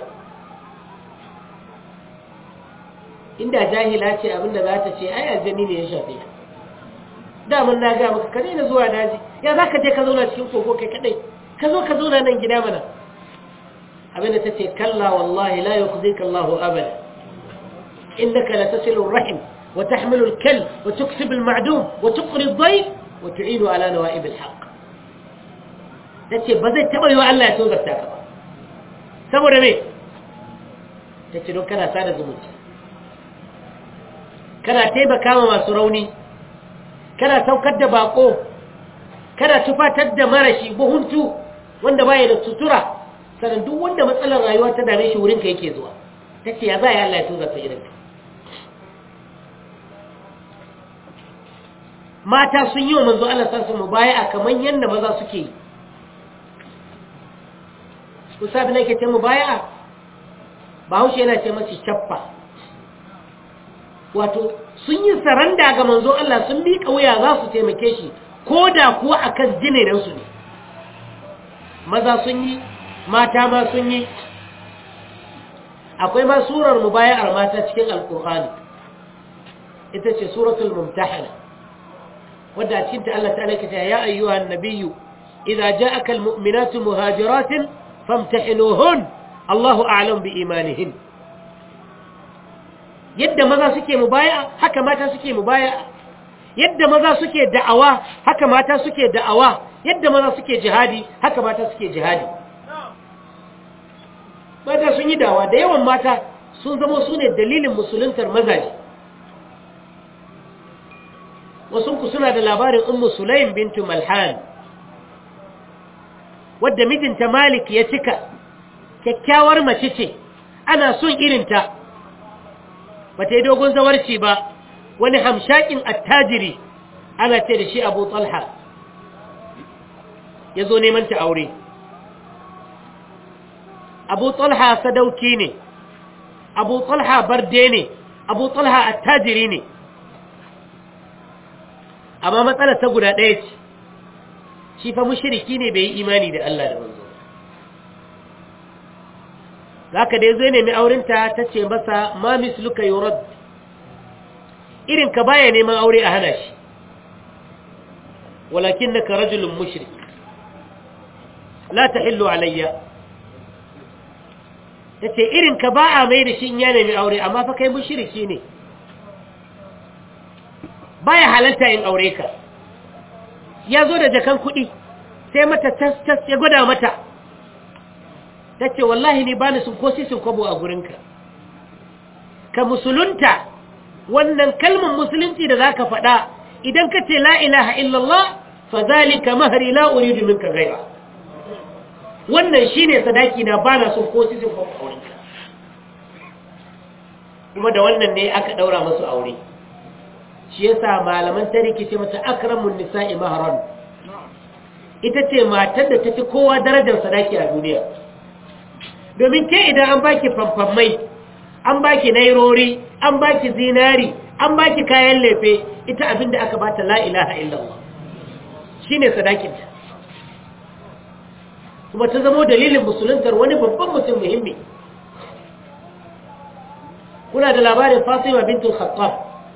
inda jahila ce abinda za ta ce ai aljani ne ya shafe ka daman na ga maka ka daina zuwa daji ya za ka je ka zauna cikin kogo kai kadai ka zo ka zauna nan gida mana abinda ta ce kalla wallahi la yukhzika Allahu abada innaka la tasilu rahim wa tahmilu al-kal wa tuksibu al-ma'dum wa tuqri ad-dayf wa tu'inu ala nawa'ib al-haqq tace ba zai taba yiwa Allah ya tozarta ka ba saboda me tace don kana sada zumunci kana taimaka ma masu rauni kana saukar da bako kana tufatar da marashi buhuntu wanda baya da sutura sannan duk wanda matsalar rayuwa ta dame shi wurinka yake zuwa ta ce ya za ya Allah ya tuza ta irinka mata sun yi wa manzo Allah sa su mu baya a kamar yadda maza suke yi kusa bi nake ce mu baya ba haushe yana ce masu cappa wato sun yi saranda ga manzo Allah sun miƙa wuya za su taimake shi ko da kuwa a kan jinenansu ne maza sun yi mata ma sun yi akwai ma surar mubaya'ar mata cikin alkur'ani ita ce suratul mumtahana wadda a cikinta Allah ta'ala ke ta ya ayyuhan nabiyyu idza ja'aka almu'minatu muhajiratin famtahinuhun Allahu a'lam bi imanihin yadda maza suke mubaya haka mata suke mubaya yadda maza suke da'awa haka mata suke da'awa yadda maza suke jihadi haka mata suke jihadi mata sun yi dawa da yawan mata sun zama su ne dalilin musuluntar mazaje wasunku suna da labarin ummu sulaim bintu malhan wadda mijinta malik ya cika kyakkyawar mace ce ana son irinta ba ta yi dogon zawarci ba wani hamshakin attajiri ana ce da shi abu talha ya zo neman ta aure abu talha sadauki ne abu talha barde ne abu talha attajiri ne amma matsalar ta guda ɗaya ce shi fa mushriki ne bai yi imani da Allah da manzo zaka dai zai nemi aurenta ta ce masa ma misluka yurad irin ka baya neman aure a hana shi walakinnaka rajulun mushrik la tahillu alayya tace irin ka ba a mai da shi in ya nemi aure amma fa kai mushriki ne baya halalta in aure ka ya zo da jakan kuɗi sai mata tas-tas ya gwada mata ta ce wallahi ni bani sun ko sisin kwabo a gurinka ka musulunta wannan kalmar musulunci da za ka faɗa idan ka ce la ilaha illallah fa zalika mahari la uridu minka gaira wannan shine sadaki na bana sun ko sisin kwabo a gurinka kuma da wannan ne aka ɗaura masu aure shi yasa malaman tariki ce mata akramun nisa'i mahran ita ce matar da tafi kowa darajar sadaki a duniya domin ke idan an baki famfammai an baki nairori an baki zinari an baki kayan lefe ita abinda aka bata la ilaha illallah shine sadakinta kuma ta zamo dalilin musuluntar wani babban mutum muhimmi kuna da labarin Fatima bintul Khattab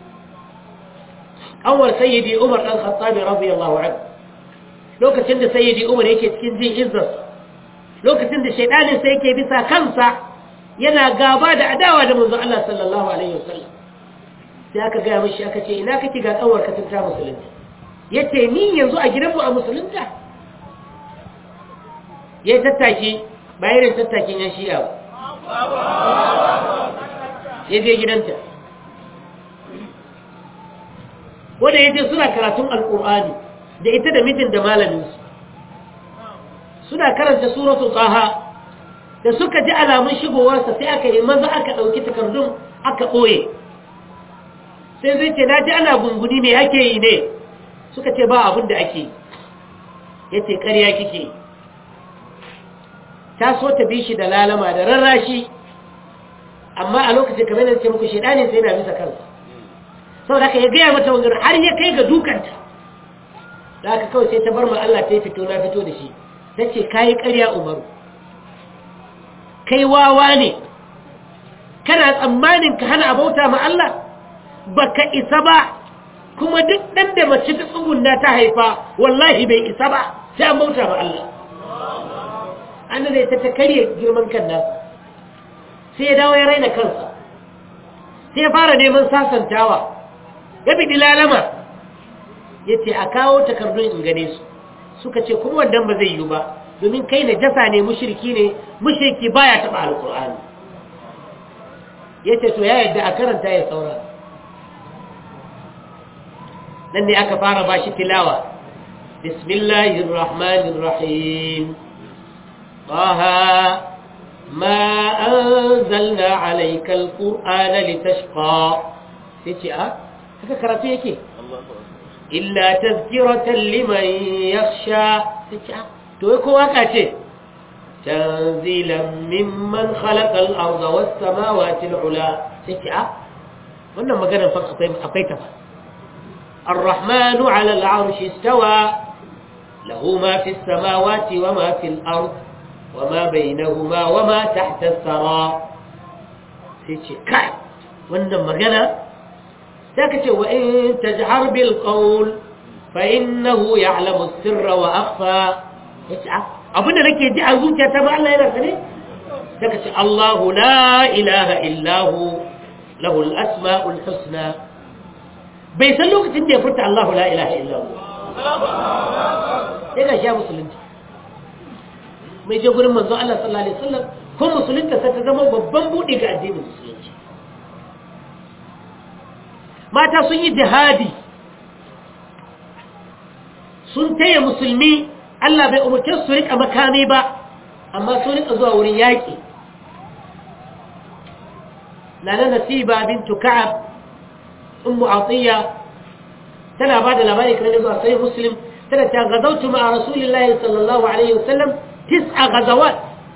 awar sayyidi Umar dan Khattab radiyallahu anhu lokacin da sayyidi Umar yake cikin jin izzar lokacin da shaydanin sai yake bisa kansa yana gaba da adawa da manzo Allah sallallahu alaihi wasallam sai aka ga mishi aka ce ina kake ga kawar ka tunta musulunta yace ni yanzu a gidanmu a musulunta yayi tattaki bayan tattakin yan shi'a ya je gidanta wanda ya je suna karatun alƙur'ani da ita da mijin da malaminsu suna karanta suratul tsaha da suka ji alamun shigowarsa sai aka yi maza aka ɗauki takardun aka ɓoye sai zai ce na ji ana gunguni me ake yi ne suka ce ba abin da ake ya ce ƙarya kike ta so ta bi shi da lalama da rarrashi amma a lokacin kamar da ce muku shedanin sai na bisa kansa saboda haka ya gaya mata wangar har ya kai ga dukanta da haka kawai sai ta bar ma Allah ta yi fito na fito da shi ta ce kayi ƙarya umaru kai wawa ne kana tsammanin ka hana abauta ma Allah baka isa ba kuma duk ɗan da mace ta tsugunna ta haifa wallahi bai isa ba sai an bauta ma Allah an zai ta ta karye girman kan nasa sai ya dawo ya raina kansa sai ya fara neman sasantawa ya bi lalama ya ce a kawo takardun in gane su suka ce kuma wannan ba zai yi ba domin kai na jasa ne mushirki ne mushirki baya taɓa alƙur'ani ya ce to ya yadda a karanta ya saura nan ne aka fara ba shi tilawa bismillahirrahmanirrahim طه ما أنزلنا عليك القرآن لتشقى تيجي أه هكا كراتو يكي إلا تذكرة لمن يخشى تيجي أه تويكو وكاتي تنزيلا ممن خلق الأرض والسماوات العلا تيجي أه wannan maganar fa akwai ta الرحمن على العرش استوى له ما في السماوات وما في الأرض وما بينهما وما تحت الثرى سيتي كاي wannan magana sai ka ce wa in tajhar bil qawl fa innahu ya'lamu sirra wa akhfa yace abin da nake ji a zuciyata ba Allah yana sane sai ka ce Allahu la ilaha illa hu lahu al asmaul husna bai san lokacin da ya furta Allahu la ilaha illallah sai ga sha musulunci mai je gurin manzo Allah sallallahu alaihi wasallam ko musulunta sai ta zama babban buɗe ga addinin musulunci mata sun yi jihadi sun taya musulmi Allah bai umarce su rika makami ba amma sun rika zuwa wurin yaƙi lana nasiba bintu ka'ab ummu atiya tana ba da labari kan zuwa sai muslim tana ta gazautu ma'a rasulillahi sallallahu alaihi wasallam tis'a gazawat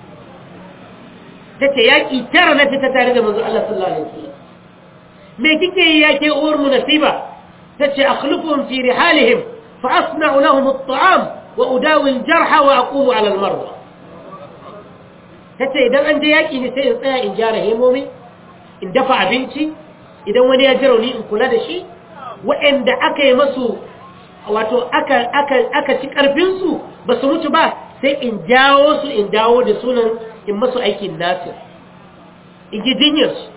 tace yaƙi tara na fita tare da manzo Allah sallallahu alaihi wasallam me kike yi yake uwar mu nasiba tace akhlufuhum fi rihalihim fa asna'u lahum at-ta'am wa udawi al-jarha wa aqumu 'ala al-marwa tace idan an je yaki ne sai in tsaya in jara hemomi in dafa abinci idan wani ya ji rauni in kula da shi waɗanda aka yi masu wato aka aka aka ci karfin su ba su mutu ba sai in jawo su in dawo da sunan in masu aikin nasir in ji jinyarsu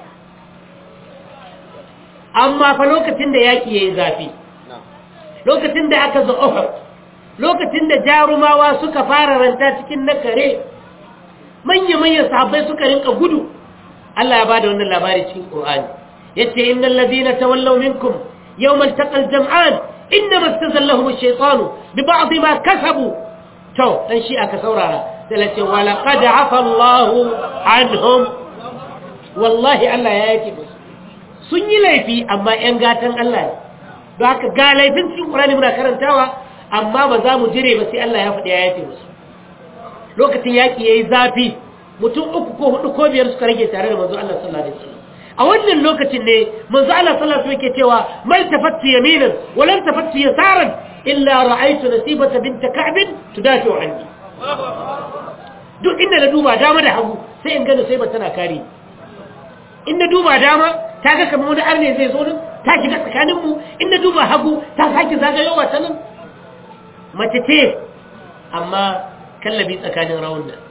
amma fa lokacin da yaƙi ya yi zafi lokacin da aka zo ofar lokacin da jarumawa suka fara ranta cikin na kare manya-manyan sahabbai suka rinka gudu Allah ya ba da wannan labari cikin ƙorani ya ce inna ladina tawallaw minkum yawmal taqal jam'an inna mastazallahum ash-shaytanu bi ba'd ma kasabu to dan shi aka saurara sai la ce wa laqad afa Allahu anhum wallahi Allah ya yake musu sun yi laifi amma ‘yan gatan Allah ne don haka ga laifin cikin ƙurani muna karantawa amma ba za mu jire ba sai Allah ya faɗi ya yafe musu lokacin yaƙi ya yi zafi mutum uku ko hudu ko biyar suka rage tare da manzo Allah sallallahu alaihi wasallam a wannan lokacin ne manzo Allah sallallahu alaihi wasallam yake cewa mal tafattu yaminan wa lam tafattu yasaran illa ra'aytu nasibata bint ka'b tudafi anni duk inda na duba dama da hagu sai in gano sai ba tana kare in na duba dama ta ga kamar wani arne zai zo nan ta shiga tsakaninmu in na duba hagu ta sake zagayowa ta nan mace ce amma kallabi tsakanin rawun nan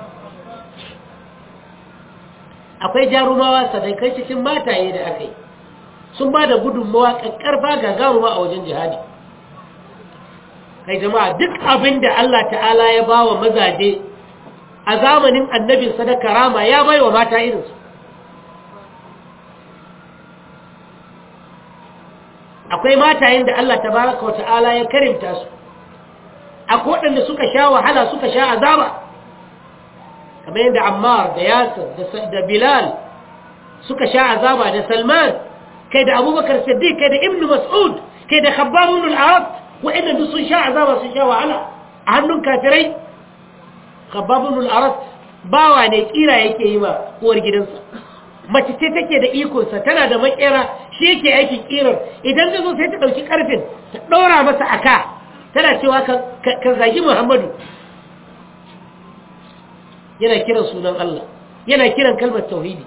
akwai jarumawa sadakai cikin mataye da aka yi sun ba da gudunmawa ƙarfa gagaruma a wajen jihadi kai jama'a duk abin da Allah ta'ala ya ba wa mazaje a zamanin annabin sadaka rama ya bai wa mata irinsu akwai matayen da Allah tabaraka wa ta'ala ya karimta su akwai waɗanda suka sha wahala suka sha azaba kamar yadda Ammar da Yasir da Bilal suka sha azaba da Salman kai da Abubakar Siddiq kai da Ibn Mas'ud kai da Khabbab ibn al-Arab waɗanda duk sun sha azaba sun sha wahala a hannun kafirai Khabbab ibn al-Arab bawa ne kira yake yi ma uwar gidansa mace ce take da ikonsa tana da makera shi yake aikin kirar idan ta zo sai ta ɗauki ƙarfin ta ɗora masa aka tana cewa ka zagi muhammadu yana kiran sunan Allah yana kiran kalmar tauhidi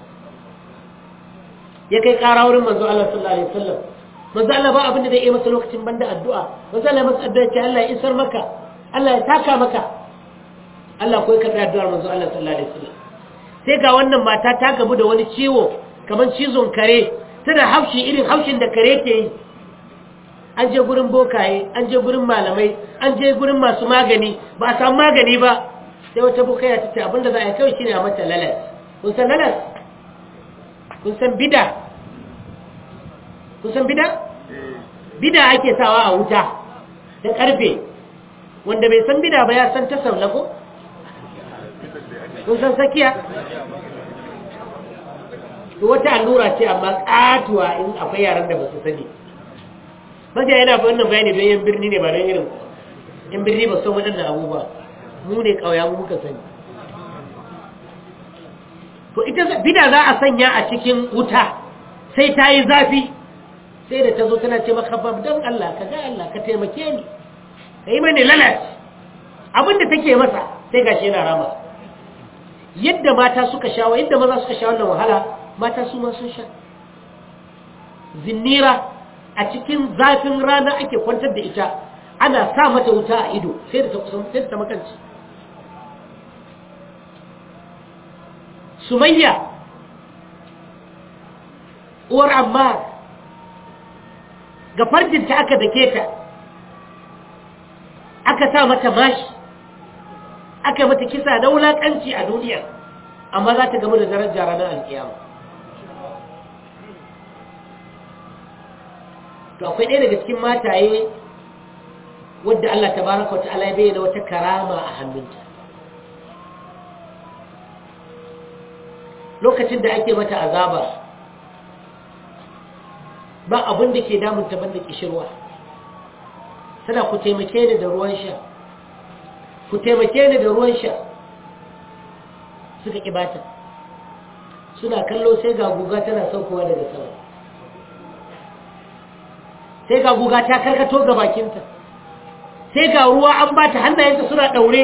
ya kai ƙara wurin manzo Allah sallallahu alaihi wasallam manzo Allah ba abin da zai yi masa lokacin banda addu'a manzo Allah masa addu'a ce Allah ya isar maka Allah ya taka maka Allah ko ya karɓi addu'ar manzo Allah sallallahu alaihi wasallam sai ga wannan mata ta gabu da wani ciwo kamar cizon kare tana haushi irin haushin da kare ke yi an je gurin bokaye an je gurin malamai an je gurin masu magani ba a samu magani ba sai wata bokaya ta ce abinda za a yi kawai shine a mata lalas kun san lalas kun san bida kun san bida bida ake sawa a wuta da karfe wanda bai san bida ba ya san ta saulako kun san sakiya to wata allura ce amma katuwa in akwai yaran da ba su sani mafiya yana ba wannan bayani don yan birni ne ba don irin yan birni ba san waɗannan abubuwa mu ne ƙauya mu muka sani to ita bida za a sanya a cikin wuta sai ta yi zafi sai da ta zo tana ce maka bab don Allah ka ga Allah ka taimake ni ka yi mani lalace abin da take masa sai gashi yana rama yadda mata suka sha wa yadda maza suka sha wannan wahala mata su ma sun sha zinnira a cikin zafin rana ake kwantar da ita ana sa mata wuta a ido sai da ta kusan sai da ta makanci sumayya uwar ammar ga farjinta aka dake ta aka sa mata mashi aka mata kisa na wulaƙanci a duniya amma za ta gamu da daraja ranar alkiyama to akwai ɗaya daga cikin mataye wadda Allah tabaraka wa ta'ala ya bayyana wata karama a hannunta lokacin da ake mata azaba ba abin da ke damunta banda kishirwa tana ku taimake ni da ruwan sha ku taimake ni da ruwan sha suka kibata suna kallo sai ga guga tana saukowa daga sama sai ga guga ta karkato ga bakinta sai ga ruwa an ba ta hannayenta suna ɗaure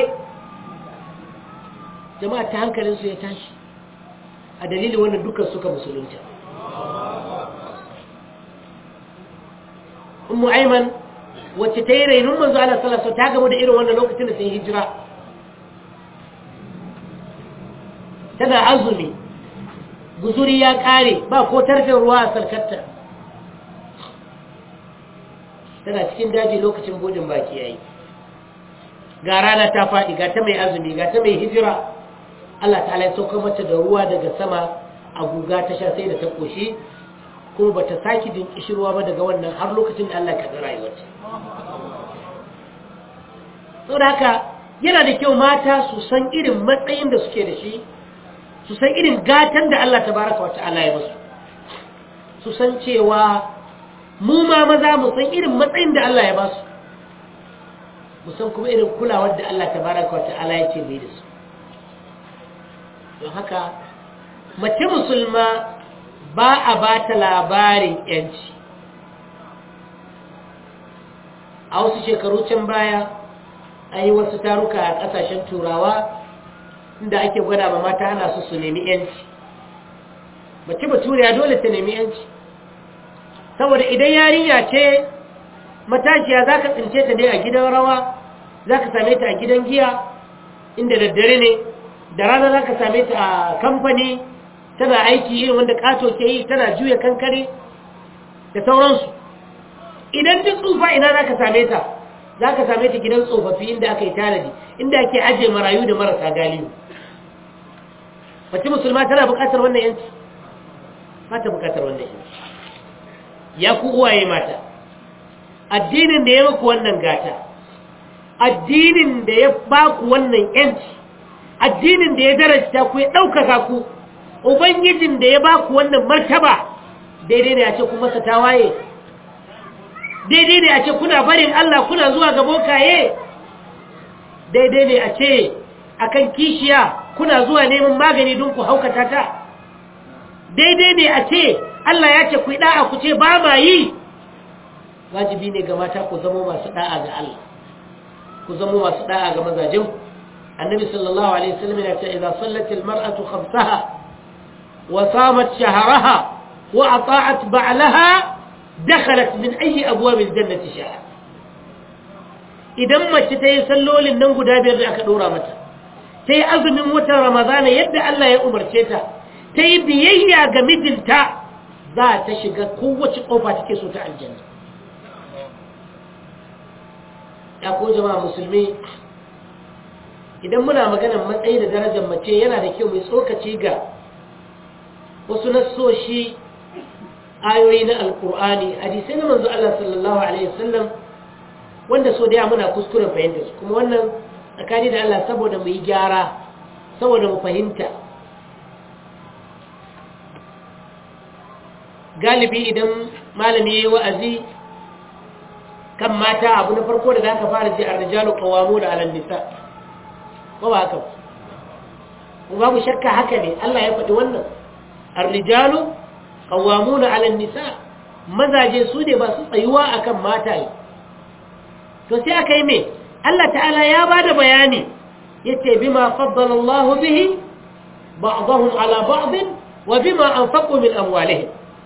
jama'a ta hankalinsu ya tashi a dalilin wannan dukkan suka musulunta ummu aiman wacce ta yi rainun manzo Allah sallallahu alaihi ta gaba da irin wannan lokacin da sai hijira tana azumi guzuri ya kare ba ko tarfin ruwa a sarkarta tana cikin daji lokacin bodin baki yayi ga rana ta faɗi ga ta mai azumi ga ta mai hijira Allah ta'ala ya sauka mata da ruwa daga sama a guga ta sha sai da ta koshi kuma bata saki din kishirwa ba daga wannan har lokacin da Allah ya karɓi rayuwarta saboda haka yana da kyau mata su san irin matsayin da suke da shi su san irin gatan da Allah tabaraka wata'ala ya musu su san cewa mu ma maza mu san irin matsayin da Allah ya ba su mu san kuma irin kulawar da Allah tabaraka wata'ala ya ce mai da su don haka mace musulma ba a ba ta labarin yanci a wasu shekaru can baya an yi wasu taruka a ƙasashen turawa inda ake gwada ma mata ana su su nemi yanci mace baturiya dole ta nemi yanci saboda idan yarinya ce matashiya za ka tsince ta ne a gidan rawa za ka same ta a gidan giya inda daddare ne da rana za ka same ta a kamfani tana aiki irin wanda kato ke yi tana juya kankare da sauransu idan duk tsufa ina za ka same ta za ka same ta gidan tsofaffi inda aka yi tanadi inda ake ajiye marayu da marasa galiyu mace musulma tana bukatar wannan yanci ba ta bukatar wannan yanci ya ku uwaye mata addinin da ya maku wannan gata addinin da ya ba ku wannan yanci addinin da ya darajta ku ya ɗaukaka ku ubangijin da ya ba ku wannan martaba daidai ne a ce ku masa tawaye daidai ne a ce kuna barin Allah kuna zuwa ga bokaye daidai ne a ce akan kishiya kuna zuwa neman magani don ku haukata ta daidai ne a ce Allah ya ce ku yi da'a ku ce ba ma yi wajibi ne ga mata ku zama masu da'a ga Allah ku zama masu da'a ga mazajen annabi sallallahu alaihi wasallam ya ce idza sallat almar'atu khamsaha wa samat shahraha wa ata'at ba'laha dakhalat min ayi abwab aljannati sha'a idan mace ta yi sallolin nan guda biyar da aka dora mata ta yi azumin watan ramadana yadda Allah ya umarce ta ta yi biyayya ga mijinta za ta shiga kowace kofa take so ta aljanna ya ko jama'a musulmi idan muna maganar matsayi da darajar mace yana da kyau mai tsokaci ga wasu nassoshi ayoyi na alkur'ani hadisai na manzo Allah sallallahu alaihi wasallam wanda so da muna kuskuren fahimta su kuma wannan tsakani da Allah saboda mu yi gyara saboda mu fahimta galibi idan malami ya yi wa'azi kan mata abu na farko da za ka fara ji a rijalu kawamu da alal nisa ba ba haka ku babu shakka haka ne Allah ya faɗi wannan ar-rijalu qawwamuna 'ala an-nisa mazaje su ne ba su tsayuwa akan mataye to sai aka yi me Allah ta'ala ya bada bayani yace bima faddala Allah bihi ba'dahum 'ala ba'd wa bima anfaqu min amwalihim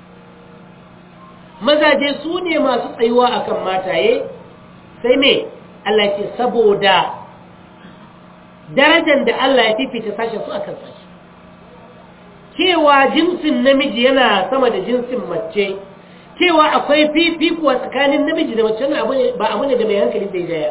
mazaje su ne masu tsayuwa akan mataye sai me Allah ce saboda darajar da Allah ya fifita sashen su akan sashi cewa jinsin namiji yana sama da jinsin mace cewa akwai fifikuwa tsakanin namiji da mace ba abu ne da mai hankali zai jaya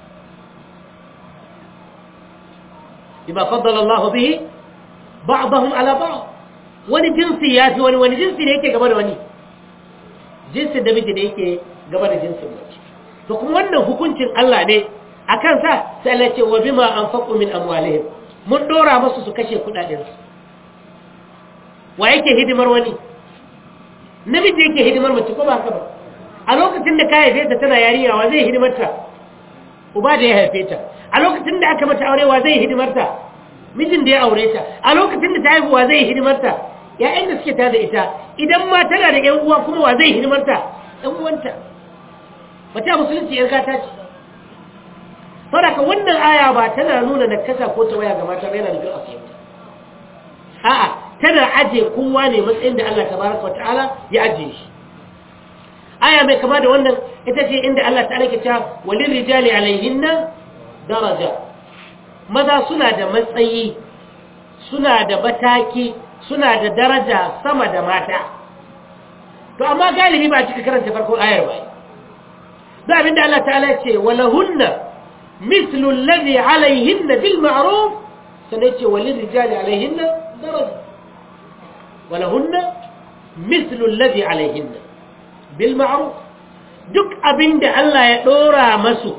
bima faddala Allah bihi ba'dahum ala ba'd wani jinsi ya fi wani wani jinsi ne yake gaba da wani jinsin namiji da yake gaba da jinsin mace to kuma wannan hukuncin Allah ne akan sa sai Allah ce wa bima anfaqu min amwalihim mun dora musu su kashe kudaden su wa yake hidimar wani namiji yake hidimar mace ko ba haka ba a lokacin da ka haife ta tana yarinya wa zai hidimar ta uba da ya haife ta a lokacin da aka mata aure wa zai hidimar ta mijin da ya aure ta a lokacin da ta haihu wa zai hidimar ta ƴaƴan da suke tare da ita idan ma tana da ƴan uwa kuma wa zai hidimar ta ƴan uwanta mace a musulunci ƴar gata ce saboda wannan aya ba tana nuna nakasa ko ta waya ga mata ba yana nufin asiyarta a'a tana aje kowa ne matsayin da Allah tabaraka wa ta'ala ya ajiye shi aya mai kama da wannan ita ce inda Allah ta'ala ke cewa walil rijali alaihinna daraja maza suna da matsayi suna da bataki suna da daraja sama da mata to amma galibi ba cika karanta farkon ayar ba da abinda Allah ta'ala ya ce walahunna مثل الذي عليهن بالمعروف سنأتي وللرجال عليهن درجة ولهن مثل الذي عليهن بالمعروف duk abin da Allah ya ɗora masu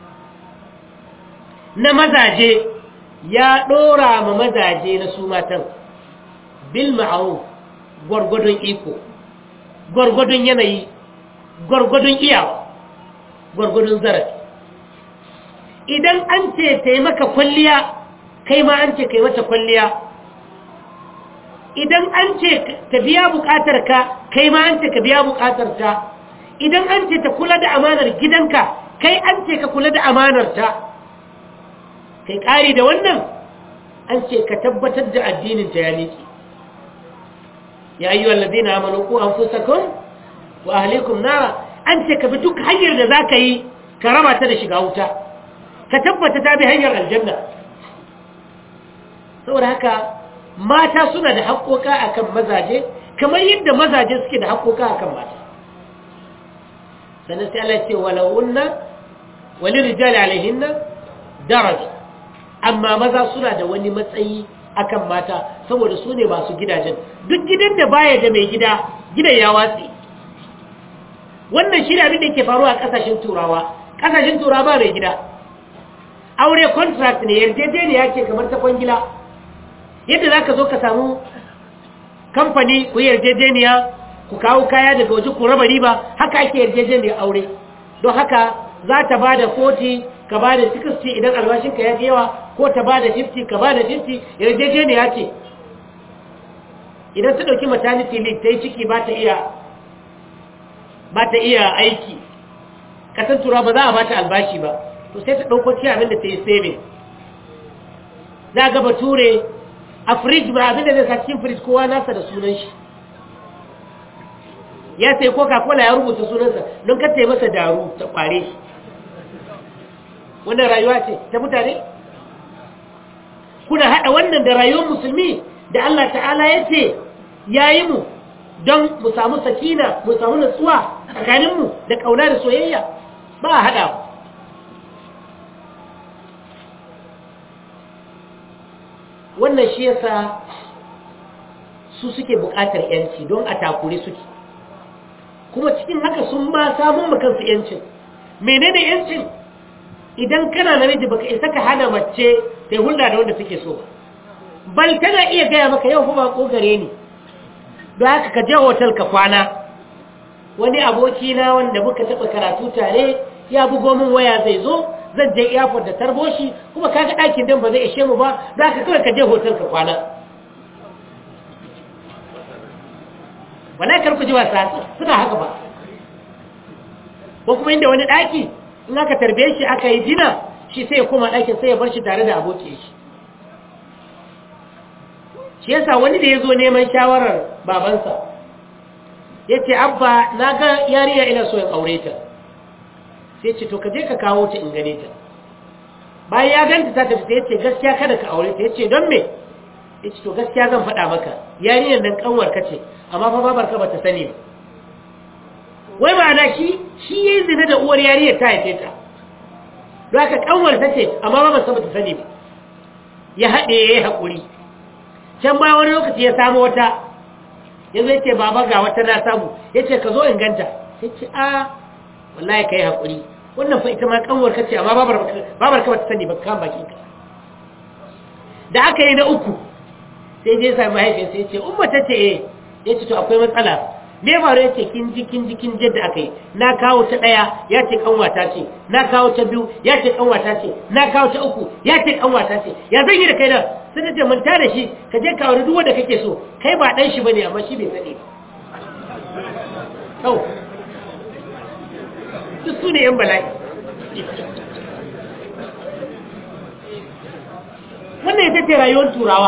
na mazaje ya ɗora ma mazaje na su matan bil ma'ruf gwargwadon iko gwargwadon yanayi gwargwadon iyawa gwargwadon zarafi idan an ce taimaka kwalliya kai ma an ce kai mata kwalliya idan an ce ka biya bukatar ka kai ma an ce ka biya bukatar ta idan an ce ta kula da amanar gidanka kai an ce ka kula da amanar ta kai kari da wannan an ce ka tabbatar da addinin ta ya miki ya ayyuhal ladina amanu qu anfusakum wa ahlikum nara an ce ka bi duk hanyar da zaka yi ka raba ta da shiga wuta ka tabbata ta bi hanyar aljanna saboda haka mata suna da haƙoƙa akan mazaje kamar yadda mazaje suke da haƙoƙa akan mata sannan sai Allah ce walawunna wali rijali alaihinna daraja amma maza suna da wani matsayi akan mata saboda su ne masu gidajen duk gidan da baya da mai gida gidan ya watsi wannan shi ne abin da yake faruwa a ƙasashen turawa ƙasashen turawa ba mai gida aure contract ne yarjejeniya ce kamar ta kwangila yadda za ka zo ka samu kamfani ku yarjejeniya ku kawo kaya daga waje ku raba riba haka ake yarjejeniyar aure don haka za ta ba da 40 ka ba da 60 idan albashinka ya fi yawa ko ta ba da 50 ka ba da 50 yarjejeniya ce idan ta ɗauki maternity leave ta yi ciki ba ta iya ba ta iya aiki kasan tura ba za a ba ta albashi ba to sai ta ɗauko ci abin da ta yi saving za ga bature a fridge ba abin da zai sa cikin fridge kowa nasa da sunan shi ya sai coca-cola ya rubuta sunansa don ka yi masa daru ta kware shi wannan rayuwa ce ta mutane kuna haɗa wannan da rayuwar musulmi da Allah ta'ala ya ce ya yi mu don mu samu sakina mu samu natsuwa tsakaninmu da ƙauna da soyayya ba a haɗa wannan shi yasa su suke buƙatar yanci don a takure suke kuma cikin haka sun ma samun kansu yancin menene yancin idan kana namiji baka isa ka hana mace sai hulɗa da wanda suke so bal tana iya gaya maka yau kuma ko gare ni don haka ka je hotel ka kwana wani aboki na wanda muka taɓa karatu tare ya bugo min waya zai zo zan je airport da tarbo shi kuma kaga ɗakin dan ba zai ishe mu ba za ka kawai ka je hotel ka kwana wala kar ku ji wasa suna haka ba ko kuma inda wani ɗaki in aka tarbe shi aka yi dina shi sai ya koma ɗakin sai ya bar shi tare da aboki shi shi yasa wani da ya zo neman shawarar babansa ya ce abba na ga yariya ina so in aure ta sai ce to ka je ka kawo ta in gane ta bayan ya ganta ta tafi sai ya ce gaskiya kada ka aure ta ya ce don me ya ce to gaskiya zan faɗa maka yariyar nan kanwar ka ce amma fa babar ka bata sani ba wai ma'ana shi shi yayi zina da uwar yariya ta haife ta don haka kanwar ta ce amma ba ba ta sani ba ya haɗe ya yi haƙuri can ba wani lokaci ya samu wata ya zai ce baba ga wata na samu ya ce ka zo in ganta ya ce a wallahi ka yi haƙuri wannan fa ita ma kanwar ka ce amma babar ka bata sani ba kan bakin ka da aka yi na uku sai je sami mahaifiyarsa ya ce umma ta ce eh ya ce to akwai matsala me faru ya ce kin ji kin ji kin ji da aka yi na kawo ta ɗaya ya ce kanwata ce na kawo ta biyu ya ce kanwata ce na kawo ta uku ya ce kanwata ce ya zan yi da kai da sai ta ce manta da shi ka je ka wani duk wanda kake so kai ba ɗan shi bane amma shi bai sani ba duk su ne yan bala'i wannan ita ce rayuwar turawa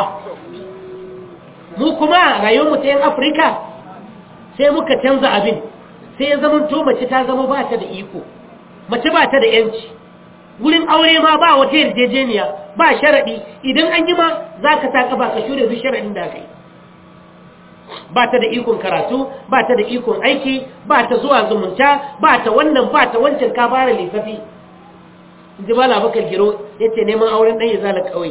mu kuma rayuwar mu ta yan afirka sai muka canza abin sai ya zama to mace ta zama ba ta da iko mace ba ta da yanci wurin aure ma ba wata yarjejeniya ba sharaɗi idan an yi ma za ka sa ƙafa ka shure duk sharaɗin da aka yi ba ta da ikon karatu ba ta da ikon aiki ba ta zuwa zumunta ba ta wannan ba ta wancan ka fara lissafi ji ba labakar giro ya ce neman auren ɗan ya zala ƙauye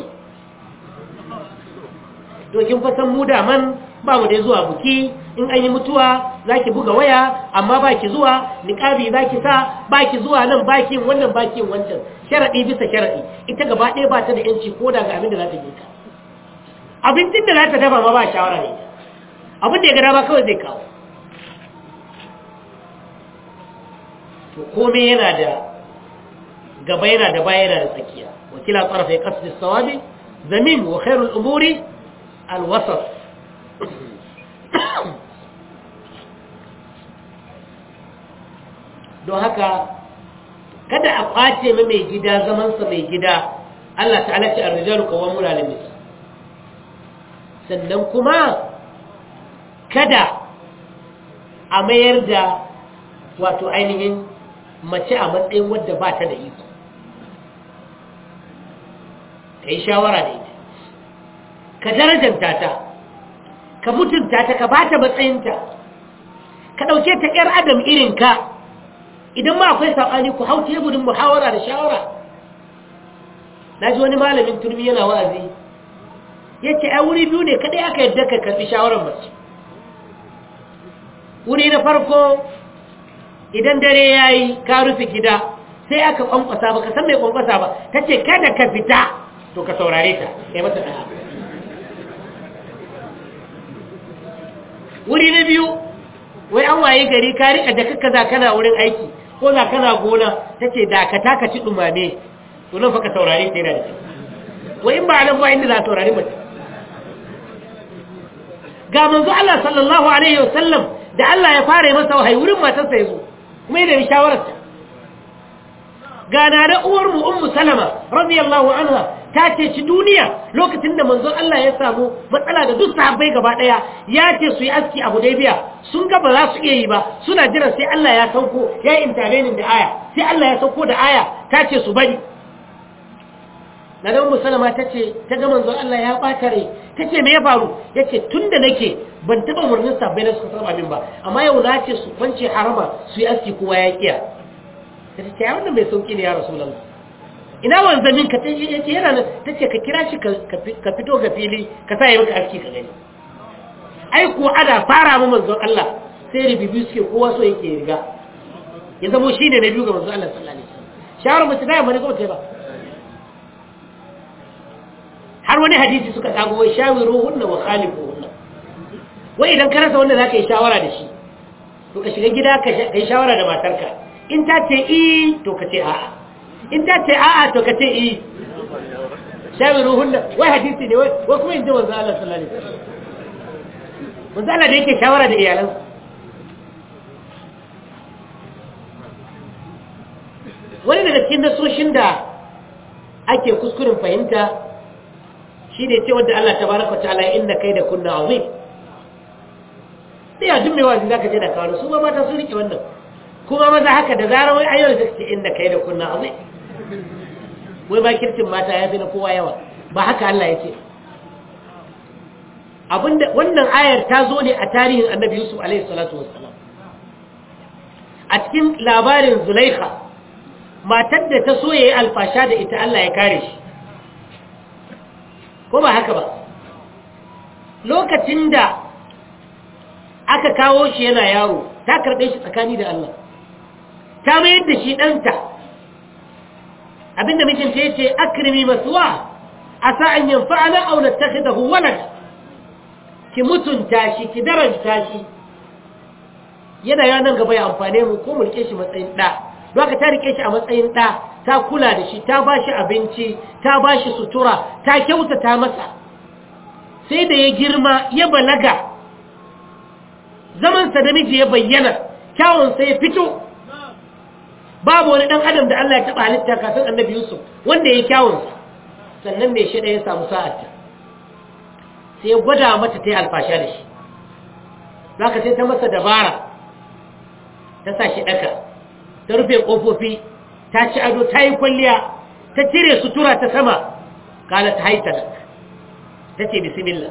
dokin fasan mu daman ba mu dai zuwa buki in an yi mutuwa za ki buga waya amma ba ki zuwa niƙabi za ki sa ba ki zuwa nan ba ki wannan ba ki wancan sharaɗi bisa sharaɗi ita gaba ɗaya ba ta da yanci ko da ga abin da za ta ka abincin da za ta dafa ma ba shawara ne abin da ya gada ba kawai zai kawo to komai yana da gaba yana da baya yana da tsakiya wakila tsarafa ya kasu sawabi zamin wa khairul umuri alwasat don haka kada a kwace ma mai gida zamansa mai gida Allah ta'ala ce ar-rijalu qawwamuna 'ala nisa sannan kuma kada a mayar da wato ainihin mace a matsayin wadda ba ta da iko ka yi shawara da ita ka darajanta ta ka mutunta ta ka ba ta matsayinta ka ɗauke ta ‘yar adam irinka idan ma akwai saɓani ku hau teburin muhawara da shawara na ji wani malamin turmi yana wa'azi ya ce a wuri biyu ne kaɗai aka yadda ka karɓi shawarar mace wuri na farko idan dare ya yi ka rufe gida sai aka kwankwasa ba ka san mai kwankwasa ba ta ce kada ka fita to ka saurare ta kai mata ɗaya wuri na biyu wai an waye gari ka riƙa da kakka za kana wurin aiki ko za kana gona ta ce dakata ka ci ɗumame to nan fa ka saurare ta yana da wai in ba nan ba inda za a saurari mace ga manzo Allah sallallahu alaihi wasallam da Allah ya fara masa wahayi wurin matarsa ya zo kuma yana da shawararta ga na da uwar mu ummu salama radiyallahu anha ta ce ci duniya lokacin da manzon Allah ya samu matsala da duk sahabbai gaba daya ya ce su yi aski a Hudaybiya sun ga ba za su iya yi ba suna jiran sai Allah ya sauko ya yi intervening da aya sai Allah ya sauko da aya ta ce su bari na da ummu salama ta ce ta ga manzon Allah ya bata rai ta ce me ya faru ya ce tun da nake ban taɓa murnin sabbai na suka saba min ba amma yau na ce su kwance harama su yi aski kowa ya kiya ta ce ya wannan mai sauki ne ya rasu lalata ina wanzamin ka ya ce yana nan ta ce ka kira shi ka fito ga fili ka sa yi maka aski ka gani ai kuwa ana fara mu manzon Allah sai ribibi suke kowa so yake riga ya zamo shi ne na biyu ga manzon Allah sallallahu alaihi wasallam shawarar mutum da ya mani ko ba har wani hadisi suka tsago wai shawiru hunna wa khalifu hunna wai idan ka rasa wanda zaka yi shawara da shi to ka shiga gida ka yi shawara da matarka in ta ce i to ka ce a'a in ta ce a'a to ka ce i shawiru hunna wai hadisi ne wai kuma in ji wanzu Allah sallallahu alaihi wasallam wanzu Allah da yake shawara da iyalansa wani daga cikin nasoshin da ake kuskuren fahimta shi ne ce wadda Allah ta baraka ta'ala inda kai da kunna azim sai a jumme wazi zaka je da kawo su ma mata sun rike wannan kuma maza haka da zarar wai ayyar da ce inda kai da kunna azim wai ba kirkin mata ya fi na kowa yawa ba haka Allah ya ce abinda wannan ayar ta zo ne a tarihin annabi Yusuf alaihi salatu wassalam a cikin labarin zulaikha matar da ta so ya yi alfasha da ita Allah ya kare shi ko ba haka ba lokacin da aka kawo shi yana yaro ta karɓe shi tsakani da Allah ta mayar da shi ɗanta abinda mijinta ya ce akrimi masuwa a sa'an yin fa'ana auna ta da huwalar ki mutunta shi ki daranta shi yana yanan gaba ya amfane mu ko mulke shi matsayin ɗa doka ta rike shi a matsayin ɗa ta kula da shi ta ba shi abinci ta ba shi sutura ta kyautata masa sai da ya girma ya balaga zamansa da miji ya bayyana kyawunsa ya fito babu wani ɗan adam da Allah ya taɓa halitta kafin annabi Yusuf wanda ya yi kyawunsa sannan mai shi ya samu sa'arta sai ya gwada mata ta yi alfasha da shi za ka sai ta masa dabara ta sa shi ɗaka ta rufe ƙofofi ta ci ado ta yi kwalliya ta cire sutura ta sama kala ta haita ta ce bismillah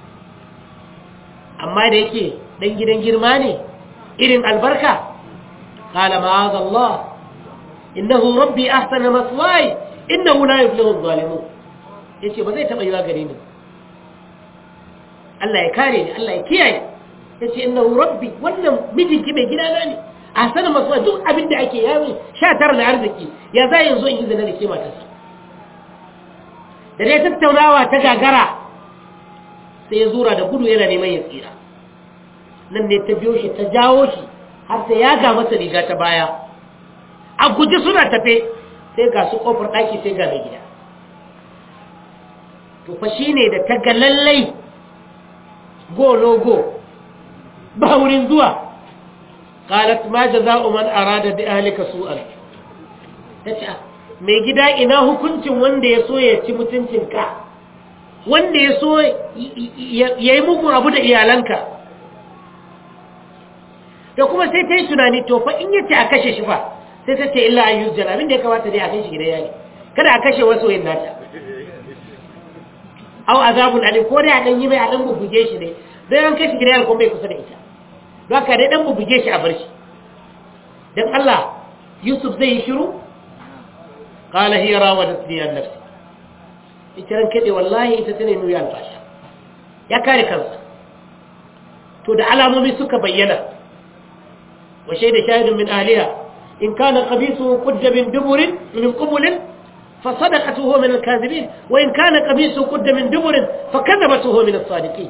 amma da yake ɗan gidan girma ne irin albarka kala ma'az Allah innahu rabbi ahsana maswai innahu la yuflihu adh-dhalimun yace ba zai taba yiwa gare ni Allah ya kare ni Allah ya kiyaye yace innahu rabbi wannan mijinki mai gidana ne ahsana maswai duk abin da ake yawo 19 da arziki ya za yanzu in izina da ke matarsa da dai tattaunawa ta gagara sai ya zura da gudu yana neman ya tsira nan ne ta biyo shi ta jawo shi har sai ya ga masa riga ta baya a guji suna tafe sai ga su kofar ɗaki sai ga mai gida to fa shi ne da ta ga lallai go logo ba wurin zuwa qalat ma jaza'u man arada bi ahlika su'an tace mai gida ina hukuncin wanda ya so ya ci mutuncinka wanda ya so ya yi mugun abu da iyalanka da kuma sai ta yi tunani to fa in yace a kashe shi fa sai ta ce illa an yuzjar abin da ya kamata dai a kai shi gidan yari kada a kashe wasu yin nata au azabun alim ko dai a dan yi mai a dan bubbuge shi ne dan an kai shi gidan yari ko bai kusa da ita don haka dai dan bubbuge shi a bar shi dan Allah Yusuf zai yi shiru qala hiya rawadatni an nafsi ita ran kade wallahi ita tane nuri alfasha ya kare kansa to da alamomi suka bayyana wa shaida shahidun min ahliha in kana qamisuhu qudda min duburin min qubulin فصدقته من الكاذبين وإن كان قميصه قد من دبر فكذبته من الصادقين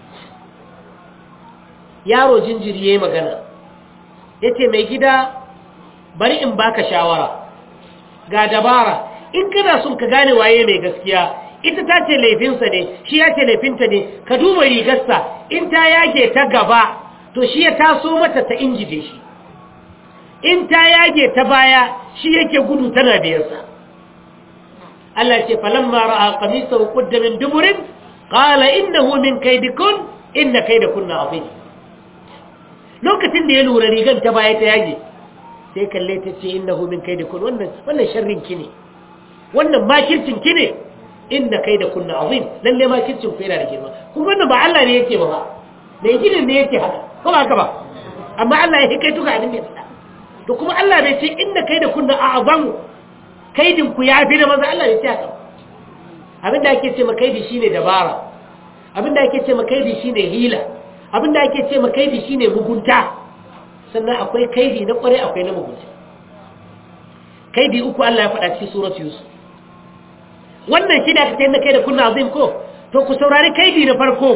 yaro jinjiri yayi magana yace mai gida bari in baka shawara ga dabara in kana son ka gane waye mai gaskiya ita ta ce laifinsa ne shi ya ce laifinta ne ka duba rigarsa in ta yage ta gaba to shi ya taso mata ta injide shi in ta yage ta baya shi yake gudu tana biyarsa Allah ce falamma ra'a qamisahu qudda min duburin qala innahu min kaydikun inna kaydakunna azim lokacin da ya lura rigan ta baya ta yage sai kalle ta ce innahu min kaydikun wannan wannan sharrin ki ne wannan makircin ki ne inna kaydakunna azim lalle makircin ku yana da girma kuma wannan ba Allah ne yake ba mai gidan ne yake haka ko ba haka ba amma Allah ya kai tuka abin da ya faɗa to kuma Allah bai ce inna kaydakunna a'zamu kaidin ku ya fi da maza Allah ya ce haka abinda ake ce makaidi shine dabara abinda ake ce makaidi shine hila abinda ake ce makaidi shine mugunta sannan akwai kaidi na kware akwai na mugunta kaidi uku Allah ya faɗa cikin suratu yusuf wannan shi da aka ce na kai da kunna azim ko to ku saurari kaidi na farko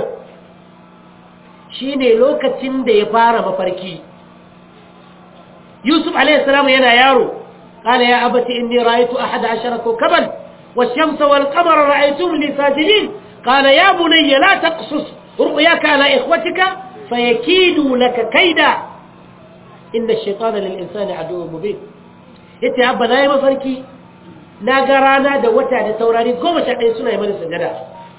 shine lokacin da ya fara mafarki yusuf alaihi salam yana yaro قال يا أبت إني رأيت أحد عشر كوكبا والشمس والقمر رأيتهم لي ساجدين قال يا بني لا تقصص رؤياك على إخوتك فيكيدوا لك كيدا إن الشيطان للإنسان عدو مبين yace abba na yi mafarki na ga rana da wata da taurari goma sha ɗaya suna yi mana sujada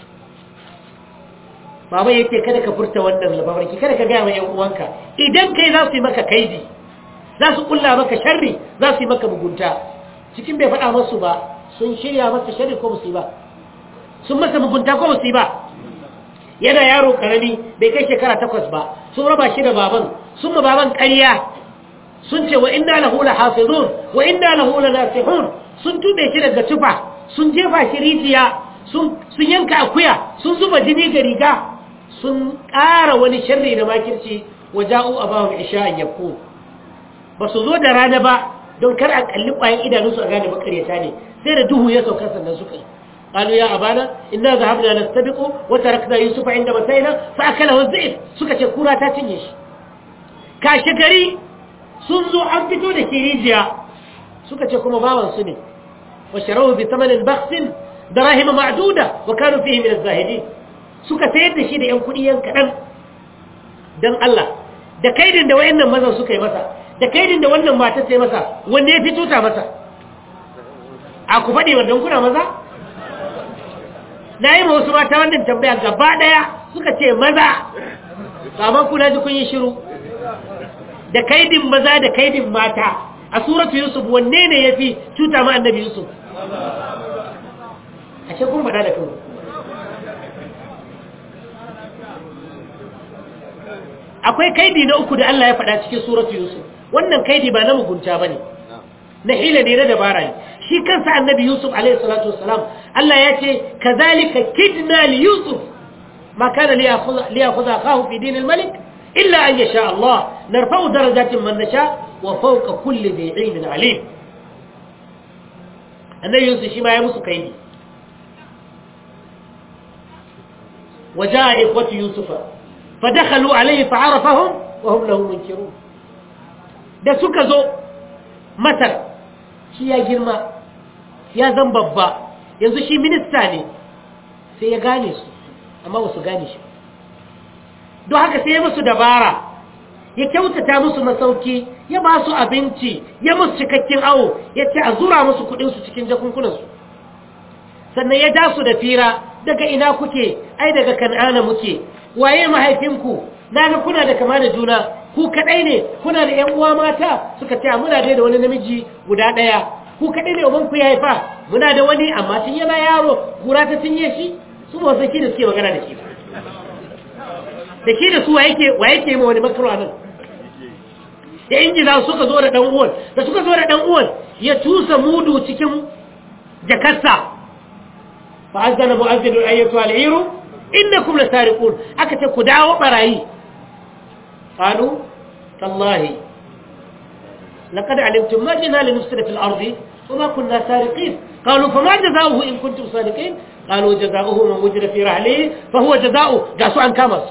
baba yake kada ka furta wannan mafarki kada ka gaya wa ‘yan uwanka idan kai za su yi maka kaidi za su kulla maka sharri za su yi maka mugunta cikin bai faɗa masu ba sun shirya masa sharri ko musu ba sun masa mugunta ko musu ba yana yaro karami bai kai shekara takwas ba sun raba shi da baban sun ma baban ƙarya sun ce wa inna lahu lahafizun wa inna lahu lanasihun sun tube shi daga tufa sun jefa shi rijiya sun sun yanka akuya sun zuba jini ga riga sun ƙara wani sharri da makirci waja'u abahum isha'an yakun ba su zo da rana ba don kar a kalli ƙwayan idanunsu a gane makaryata ne sai da duhu ya sauka sannan suka yi قالوا يا أبانا إنا ذهبنا نستبق وتركنا يوسف عند متينا فأكله الذئب suka ce kura ta cinye shi kashe gari sun zo an fito da kirijiya suka ce kuma bawan su ne wa sharahu bi thamanin bakhsin darahim ma'duda wa kanu fihi min az-zahidin suka sayar da shi da yan kudi yan kadan dan Allah da kaidin da wayannan mazan suka yi masa da kaidin da wannan mata ta yi masa wanne ya fito ta masa a ku faɗi wannan kuna maza na yi ma wasu mata wannan tambaya gaba ɗaya suka ce maza kamar kuna ji kun yi shiru da kaidin maza da kaidin mata a suratu yusuf wanne ne ya fi cuta ma annabi yusuf a ce kun faɗa da kan akwai kaidi na uku da Allah ya faɗa cikin suratu yusuf wannan kaidi ba na mugunta ba ne na hila ne na dabara ne shi kansa annabi yusuf alaihi salatu wassalam Allah ya ce kazalika kidna li yusuf ma kana li ya'khudha akahu fi din al-malik illa an yasha Allah narfa'u darajatin man nasha wa fawqa kulli dhi 'ilmin 'alim annabi yusuf shi ma ya musu kaidi وجاء إخوة يوسف فدخلوا عليه فعرفهم وهم له منكرون da suka zo masar shi ya girma ya zan babba yanzu shi minista ne sai ya gane su amma ba su gane shi don haka sai ya musu dabara ya kyautata musu masauki ya ba su abinci ya musu cikakken awo ya ce a zura musu kudinsu cikin jakunkunansu sannan ya ja su da fira daga ina kuke ai daga kan'ana muke waye mahaifinku na ga kuna da kama da juna ku kadai ne kuna da ƴan uwa mata suka ce muna dai da wani namiji guda daya ku kadai ne uban ku ya haifa muna da wani amma tun yana yaro kura ta cinye shi su ba saki da suke magana da shi da shi da su wa yake wa yake ma wani makaro nan da injina suka zo da dan uwan da suka zo da dan uwan ya tusa mudu cikin jakarsa fa azana mu'azzin ayyatu al-iru innakum lasariqun aka ce ku dawo barayi قالوا تالله لقد علمتم ما جئنا لنفسد في الأرض وما كنا سارقين قالوا فما جزاؤه إن كنتم صادقين قالوا جزاؤه من وجد في رحله فهو جزاؤه قاسوا عن كامس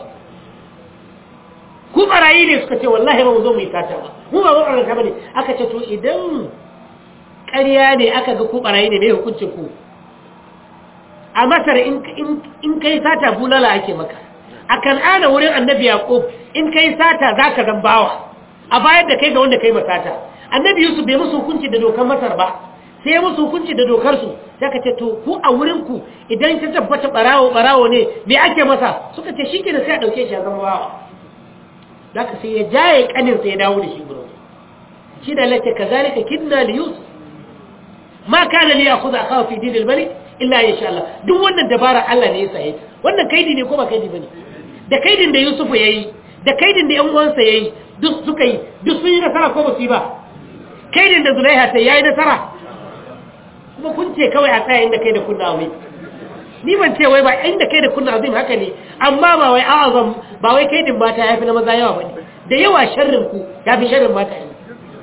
ku barayi ne suka ce wallahi ba mu zo mu yi tata ba mu ba wannan ka bane aka ce to idan ƙarya ne aka ga ku barayi ne mai hukuncin ku a masar in kai sata bulala ake maka a kan'ana wurin annabi yaqub in kai sata zaka zan bawa a bayar da kai ga wanda kai masata annabi yusuf bai musu hukunci da dokar masar ba sai ya musu hukunci da dokar su sai ka ce to ku a wurin ku idan ta tabbata barawo barawo ne me ake masa suka ce shike da sai a dauke shi a zama bawa zaka sai ya jaye kanin sai ya dawo da shi gurin shi da lake kazalika kidna li yusuf ma kana li ya'khudha akhahu fi din al-malik illa insha Allah duk wannan dabara Allah ne ya saye wannan kaidi ne ko ba kaidi bane da kaidin da Yusufu yayi da kaidin da ƴan uwansa yayi duk suka yi duk sun yi nasara ko ba su yi ba kaidin da Zulaiha ta yayi nasara kuma kun ce kawai a tsaya inda kai da kunna azim ni ban ce wai ba inda kai da kunna azim haka ne amma ba wai a'azam ba wai kaidin mata yafi na maza yawa bane da yawa sharrin ku yafi sharrin mata yi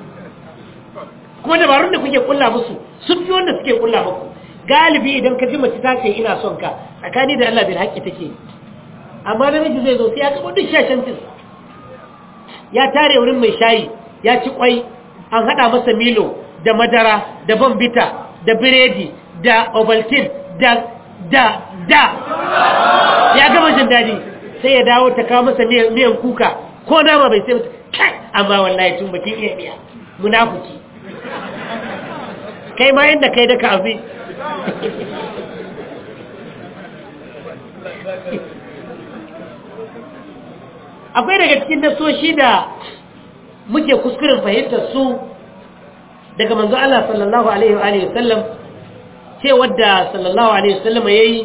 kuma dabarun da kuke kulla musu sun fi wanda suke kulla muku galibi idan ka ji mace ta ce ina son ka tsakani da Allah bil haƙƙi take amma namiji zai zo sai ya kaba duk shashantin ya tare wurin mai shayi ya ci kwai an hada masa milo da madara da bambita da biredi da ovaltine da da da ya gama jin daɗi sai ya dawo ta kawo masa miyan kuka ko nama bai sai mata kai amma wallahi tun bakin iya biya munafuki kai ma yadda kai da ka abi akwai daga cikin nasoshi da muke kuskuren fahimtar su daga manzo Allah sallallahu alaihi wa alihi wasallam ce wadda sallallahu alaihi wasallam yayi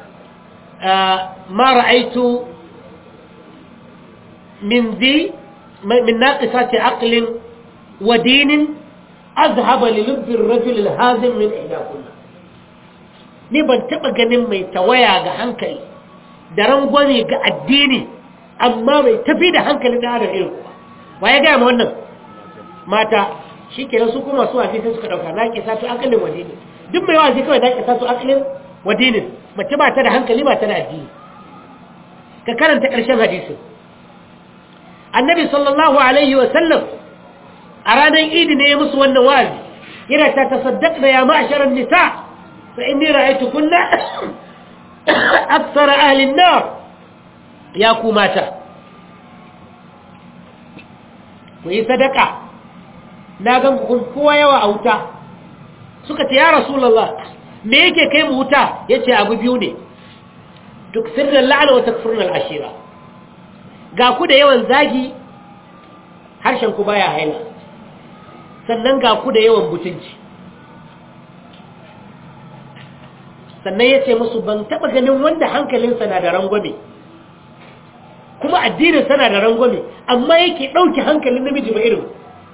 ma ra'aitu min zi من ناقصات عقل ودين أذهب للب الرجل الهازم من إحداكن ni ban taɓa ganin mai tawaya ga hankali da rangwame ga addini amma mai tafi da hankali da adam irin kuwa wa ya gaya ma wannan mata shi ke su kuma su waje sai suka ɗauka na ke sato akalin wadinin duk mai waje kawai na ke sato akalin wadinin mace ba ta da hankali ba ta da addini ka karanta ƙarshen hadisin annabi sallallahu alaihi wasallam a ranar idi ne ya musu wannan wa'azi yana ta tasaddaq da ya ma'asharar nisa fa inni ra'aytu kunna akthara ahli an-nar ya ku mata ku yi sadaka na gan ku kowa yawa a wuta suka ce ya rasulullah me yake kai mu wuta yace abu biyu ne tukfirna al-la'na wa takfurna al-ashira ga ku da yawan zagi harshen ku baya haila sannan ga ku da yawan butunci sannan ya ce musu ban taɓa ganin wanda hankalinsa na da rangwame kuma addininsa na da rangwame amma yake ɗauki hankalin namiji ba irin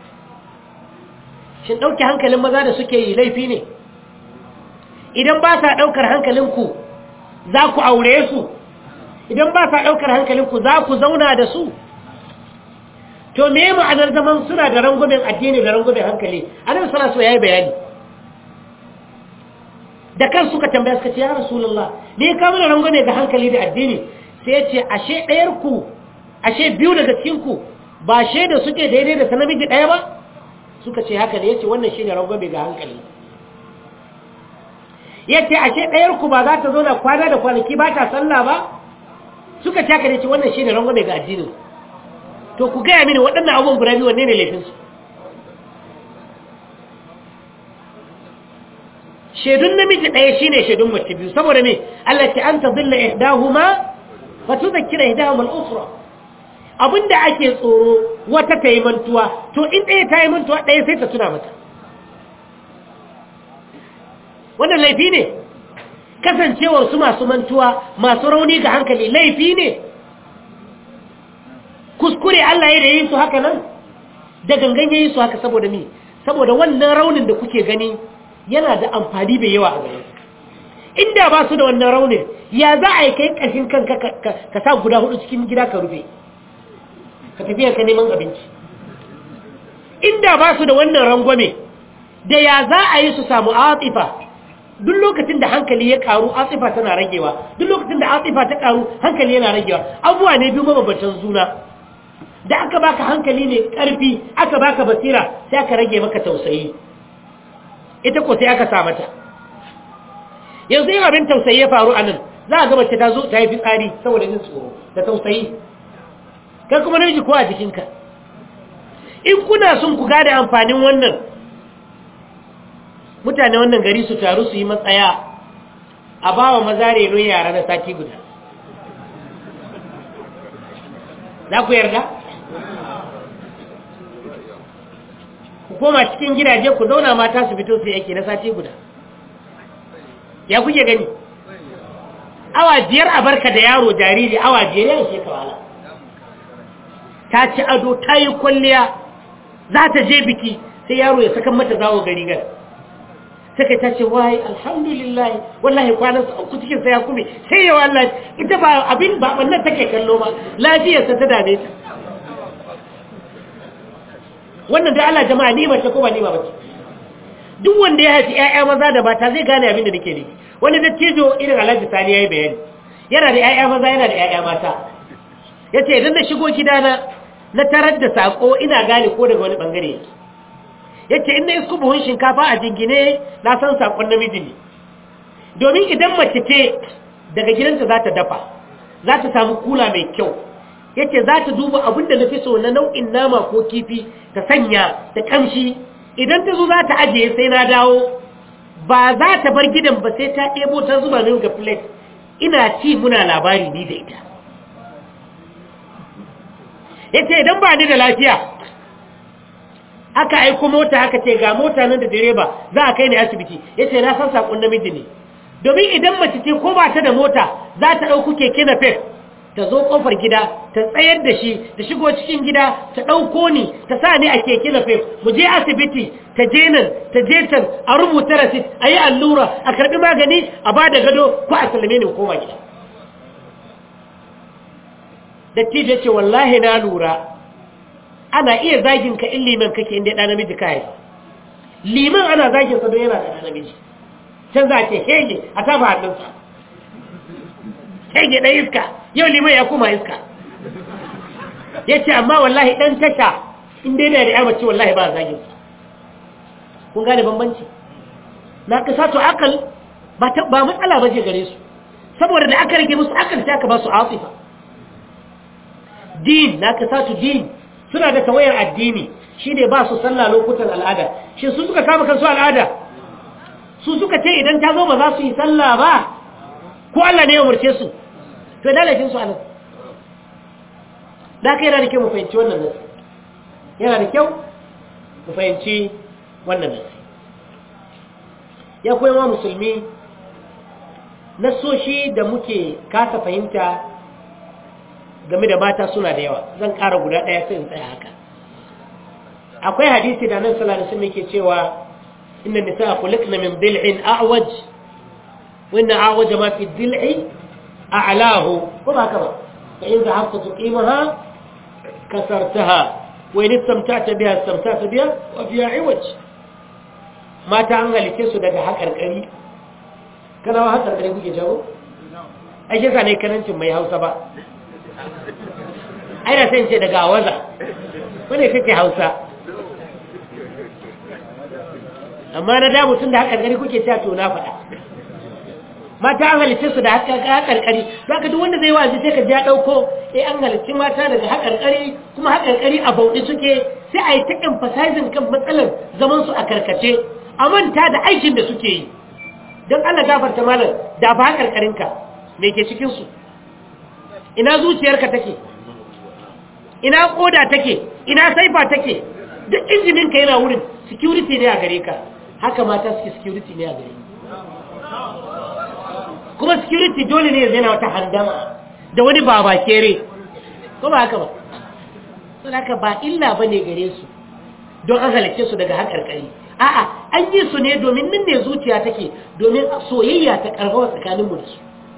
shin ɗauki hankalin maza da suke yi laifi ne idan ba sa ɗaukar hankalinku za ku aure su idan ba sa ɗaukar hankalinku za ku zauna da su to me ma'anar zaman suna da rangwamen addini da rangwamen hankali annabi sallallahu alaihi yayi bayani da kan suka tambaya suka ce ya rasulullah me ka mana rangwame ga hankali da addini sai ya ce ashe ɗayar ku ashe biyu daga cikin ku ba da suke daidai da sanamiji ɗaya ba suka ce haka ne yace wannan shine rangwame ga hankali yace ashe ɗayar ku ba za ta zo da kwana da kwanaki ba ta sallah ba suka ce haka ne ce wannan shine rangwame ga addinin to ku gaya mini waɗannan abubuwan guda biyu wanne ne laifinsu shaidun namiji ɗaya shine shaidun mace biyu saboda me Allah ce an tadilla ihdahuma fa tudhakkira ihdahuma al-ukhra abinda ake tsoro wata ta yi mantuwa to in ɗaya ta yi mantuwa ɗaya sai ta tuna mata wannan laifi ne kasancewar su masu mantuwa masu rauni ga hankali laifi ne kuskure Allah ya da yi su haka nan da gangan ya yi su haka saboda mi saboda wannan raunin da kuke gani yana da amfani bai yawa a gare inda ba su da wannan raunin ya za a yi kai ƙashin kanka ka sa guda hudu cikin gida ka rufe ka tafiya ka neman abinci inda ba su da wannan rangwame da ya za a yi su samu atifa duk lokacin da hankali ya karu atifa tana ragewa duk lokacin da atifa ta karu hankali yana ragewa abuwa ne biyu mabambantan juna da aka baka hankali ne karfi aka baka basira sai aka rage maka tausayi ita ko sai aka sa mata yanzu yin abin tausayi ya faru a nan za a ga mace ta zo ta yi fitsari saboda jin tsoro da tausayi kai kuma namiji ko a jikinka in kuna son ku gada amfanin wannan mutane wannan gari su taru su yi matsaya a ba wa maza renon yara na sati guda za ku yarda? ku koma cikin gidaje ku zauna mata su fito su yake na sati guda ya kuke gani awa biyar a barka da yaro jariri awa biyar ya ishe kawala ta ci ado ta yi kwalliya za ta je biki sai yaro ya saka mata zawo gari gar sai ta ce wai alhamdulillah wallahi kwanan ku cikin sai ya kume sai ya wallahi ita ba abin ba wannan take kallo ba lafiyarsa ta dame ta wannan da Allah jama'a ni mace ko ba ni ba bace duk wanda ya haifi ƴaƴa maza da mata zai gane abin da nake nufi wani dattijo irin Alhaji Sani yayi bayani yana da ƴaƴa maza yana da ƴaƴa mata yace idan na shigo gidana na tarar da sako ina gane ko daga wani bangare yake yace in na isku buhun shinkafa a jingine na san sakon namiji ne domin idan mace ce daga gidanta za ta dafa za ta samu kula mai kyau yace za ta duba abin da na fi so na nau'in nama ko kifi ta sanya da kamshi idan ta zo za ta ajiye sai na dawo ba za ta bar gidan ba sai ta ɗebo ta zuba min ga plate ina ci muna labari ni da ita yace idan ba ni da lafiya aka aiko mota aka ce ga mota nan da direba za a kai ni asibiti yace na san sakon namiji ne domin idan mace ce ko ba ta da mota za ta ɗauku keke na fes ta zo kofar gida ta tsayar da shi ta shigo cikin gida ta ɗauko ni ta sa ni a keke na fef mu je asibiti ta je nan ta je can a rubuta rasit a yi allura a karɓi magani a ba da gado ko a sallame ni koma gida dattijo ce wallahi na lura ana iya zagin ka in liman kake inda ɗan namiji ka haifa liman ana zagin sa don yana da ɗan namiji can za a ce hege a tafa hannunsa hege ɗan iska yau liman ya koma iska ya ce amma wallahi ɗan tasha inda yana da ya mace wallahi ba zagin sa kun gane bambanci na kasa to akal ba matsala ba ce gare su saboda da aka rage musu akal sai aka ba su asifa din na kasatu din suna da tawayar addini shine ba su sallah lokutan al'ada shi su suka kama kansu al'ada su suka ce idan ta zo ba za su yi sallah ba ko Allah ne ya umarce su to da laifin su anan da kai yana da kyau mu fahimci wannan nasi yana da kyau mu fahimci wannan nasi ya koyi wa musulmi nasoshi da muke kasa fahimta game da mata suna da yawa zan ƙara guda ɗaya sai in tsaya haka akwai hadisi da nan sallallahu alaihi wasallam yake cewa inna nisaa khuliqna min dil'in a'waj wa inna a'waj ma fi dil'i a'lahu ko ba haka ba fa in zahabta tuqimaha kasartaha wa in istamta'ta biha istamta'ta biha wa fiha 'iwaj mata an halice su daga haƙarƙari kana wa haƙarƙari kuke jawo ai shi ne karancin mai hausa ba ai da sai ce daga waza wane kake hausa amma na da mutum da haƙarƙari kuke cewa to na faɗa mata an halice su da haƙarƙari za ka duk wanda zai wazi sai ka ja ɗauko eh an halici mata daga haƙarƙari kuma haƙarƙari a bauɗi suke sai a yi ta emphasizing kan matsalar zaman su a karkace a manta da aikin da suke yi don Allah gafarta malam da ba haƙarƙarinka me ke cikinsu ina zuciyarka take ina koda take ina saifa take duk injininka yana wurin security ne a gare ka haka mata suke security ne a gare kuma security dole ne yana wata handama da wani baba kere ko ba haka ba sun haka ba illa ba ne gare su don an halarce su daga haƙarƙari a'a an yi su ne domin nan ne zuciya take domin soyayya ta ƙarfafa tsakaninmu da su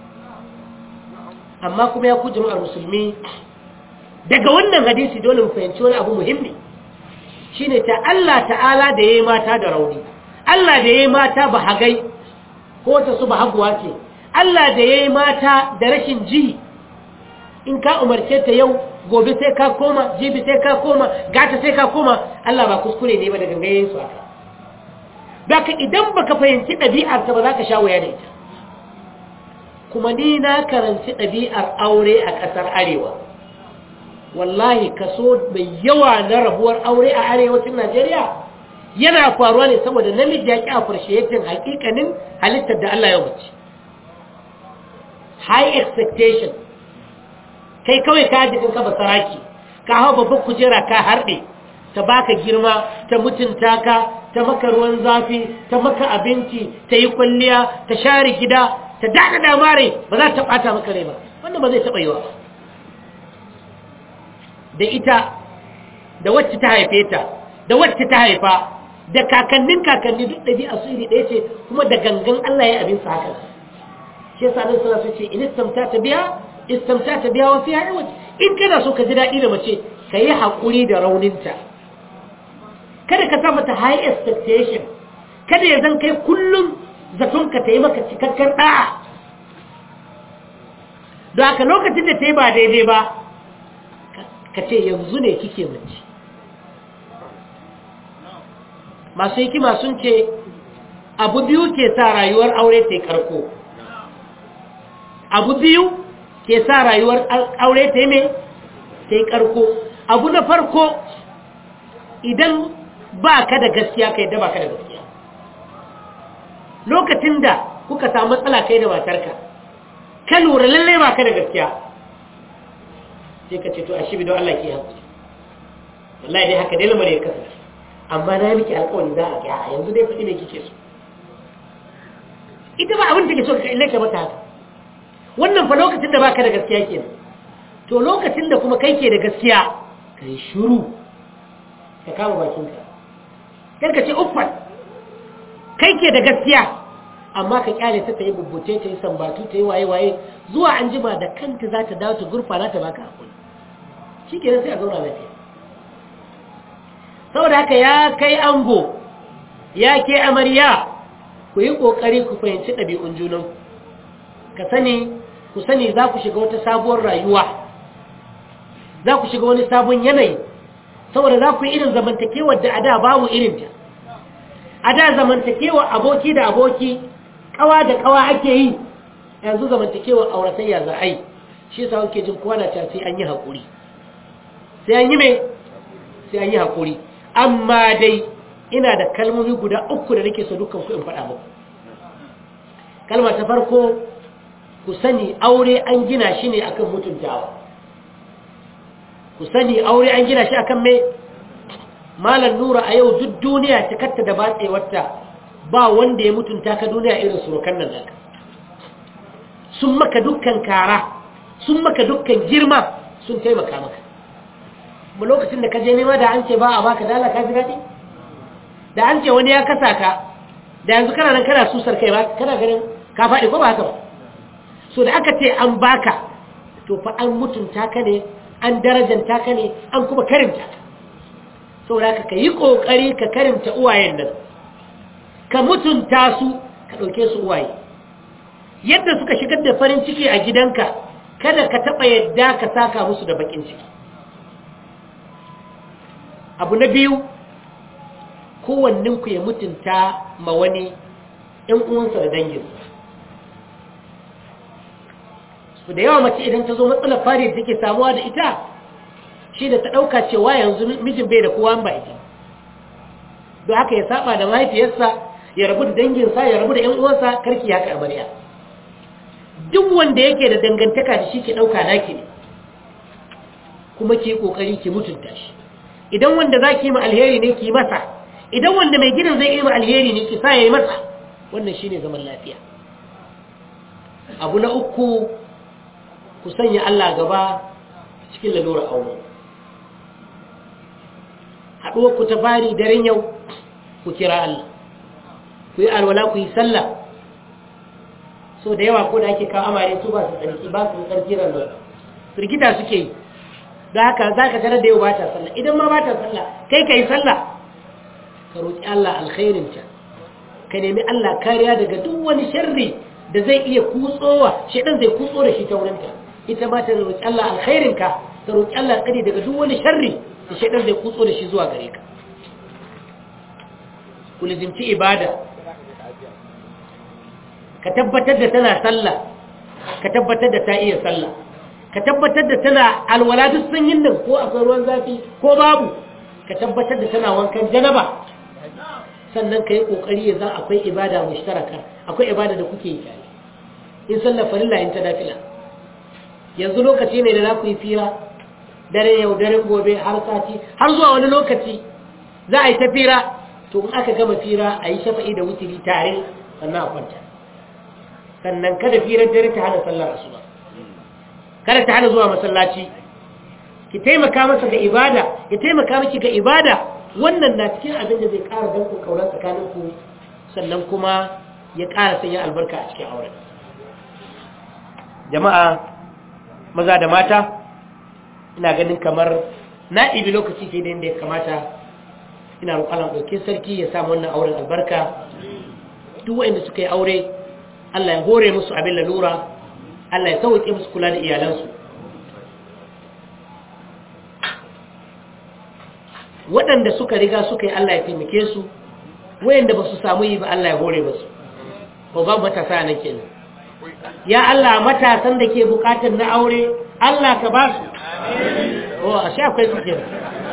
amma kuma ya ku jama'ar musulmi daga wannan hadisi dole mu fahimci wani abu muhimmi shine ta Allah ta'ala da yayi mata da rauni Allah da yayi mata ba hagai ko ta su ba haguwa ce Allah da yayi mata da rashin ji in ka umarce ta yau gobe sai ka koma jibi sai ka koma gata sai ka koma Allah ba kuskure ne ba da gangayen su haka Daka idan baka fahimci ɗabi'arta ba za ka sha wuya da ita kuma ni na karanci ɗabi'ar aure a ƙasar arewa wallahi kaso mai yawa na rabuwar aure a arewacin najeriya yana faruwa ne saboda namiji ya ƙi a farshetin hakikanin halittar da allah ya wuce high expectation kai kawai ka jikin ka basaraki ka hau babban kujera ka harɗe ta baka girma ta mutunta ka ta maka ruwan zafi ta maka abinci ta yi kwalliya ta share gida ta daɗa damare ba za ta ɓata maka rai ba wannan ba zai taɓa yiwa da ita da wacce ta haife ta da wacce ta haifa da kakannin kakanni duk ɗabi'a su iri ɗaya ce kuma da gangan Allah ya abin sa haka shi yasa nan suna so ce in istamta ta biya istamta ta biya wa fiya iwaj in kana so ka ji daɗi da mace ka yi haƙuri da rauninta kada ka sa mata high expectation kada ya zan kai kullum zaton ka ta yi maka cikakken ɗa'a don haka lokacin da ta yi ba daidai ba ka ce yanzu ne kike mace masu hikima sun ce abu biyu ke sa rayuwar aure ta yi karko abu biyu ke sa rayuwar aure ta yi mai ta yi karko abu na farko idan ba ka da gaskiya ka yadda ba ka da gaskiya lokacin da kuka samu matsala kai da matarka ka lura lalle ba ka da gaskiya sai ka ce to a shi don Allah ke haƙuri wallahi dai haka dai lamar ya kasance amma na miki alƙawari za a gyara yanzu dai faɗi mai kike so ita ba abin da take so ka illai ka mata haka wannan fa lokacin da baka da gaskiya kenan to lokacin da kuma kai ke da gaskiya ka yi shuru ka kama bakinka karka ce uffan kai ke da gaskiya amma ka kyale ta ta yi bubbuce ta yi sambatu ta yi waye-waye zuwa an jima da kanta za ta dawo ta gurfana ta baka hakuri shi ke sai a zauna lafiya saboda haka ya kai ango ya ke amarya ku yi ƙoƙari ku fahimci ɗabi'un junan ka sani ku sani za ku shiga wata sabuwar rayuwa za ku shiga wani sabon yanayi saboda za ku yi irin zamantakewar da a da babu irinta a da zamantakewar aboki da aboki kawa da kawa ake yi yanzu zamantakewar auratayya za a yi shi yasa kuke jin kowa na sai an yi haƙuri sai an yi mai sai an yi haƙuri amma dai ina da kalmomi guda uku da nake so dukkan ku in faɗa muku kalma ta farko ku sani aure an gina shi ne akan mutuntawa ku sani aure an gina shi akan mai malar nura a yau duk duniya ta katta da batsewarta ba wanda ya mutunta ka duniya irin surukan nan naka sun maka dukkan kara sun maka dukkan girma sun taimaka maka mu lokacin da ka je nema da an ce ba a baka dala ka ji daɗi da an ce wani ya kasa ka da yanzu kana nan kana susar kai ba kana ganin ka faɗi ko ba haka ba so da aka ce an baka to fa an mutunta ka ne an darajanta ka ne an kuma karimta ka saboda ka yi ƙoƙari ka karimta uwayen nan ka mutunta su ka ɗauke su uwaye yadda suka shigar da farin ciki a gidanka kada ka taɓa yadda ka saka musu da baƙin ciki abu na biyu kowanninku ya mutunta ma wani ‘yan uwansa da danginsa su da yawa mace idan ta zo matsalar fari da take samuwa da ita shi da ta ɗauka cewa yanzu mijin bai da kowa ba ita don haka ya saba da mahaifiyarsa ya rabu da danginsa ya rabu da ‘yan uwansa karki ya ka amarya duk wanda yake da dangantaka da shi ke ɗauka naki ne kuma ke ƙoƙari ki mutunta shi idan wanda za ki yi ma alheri ne ki masa idan wanda mai gidan zai yi ma alheri ne ki sa ya yi masa wannan shi ne zaman lafiya abu na uku ku sanya Allah gaba cikin lalura aure haɗuwar ku ta fari daren yau ku kira Allah ku yi alwala ku yi sallah so da yawa ko da ake kawo amare su ba su tsarki ba su tsarki ranar firgita suke yi da haka za ka tarar da yau ba ta sallah idan ma ba ta sallah kai ka yi sallah ka roƙi Allah alkhairinta ka nemi Allah kariya daga duk wani sharri da zai iya kutsowa shaidan zai kutso da shi ta wurinta ita ma ta roƙi Allah alkhairinka ta roƙi Allah tsari daga duk wani sharri da shaidan zai kutso da shi zuwa gare ka ku lizimci ibada ka tabbatar da tana sallah ka tabbatar da ta iya sallah ka tabbatar da tana alwala duk sanyin nan ko akwai ruwan zafi ko babu ka tabbatar da tana wankan janaba sannan ka yi ƙoƙari ya za akwai ibada mushtaraka akwai ibada da kuke yi tare in sallar farilla in ta dafila yanzu lokaci ne da za ku yi fira dare yau daren gobe har sati har zuwa wani lokaci za a yi ta fira to in aka gama fira a yi shafa'i da wutiri tare sannan a kwanta sannan kada firar dare ta hana sallar asuba kada ta hana zuwa masallaci ki taimaka masa ga ibada ya taimaka miki ga ibada wannan na cikin abin da zai ƙara danko kauran tsakaninku sannan kuma ya ƙara sanya albarka a cikin auren jama'a maza da mata ina ganin kamar na ibi lokaci ke da inda ya kamata ina roƙon ɗauke sarki ya samu wannan auren albarka duk waɗanda suka yi aure Allah ya hore musu abin lalura Allah ya sauke musu kula da iyalansu waɗanda suka riga suka yi Allah ya taimake su wayanda ba su samu yi ba Allah ya hore musu ko ba matasa nan kenan ya Allah matasan da ke bukatar na aure Allah ka ba su oh ashe akwai su kenan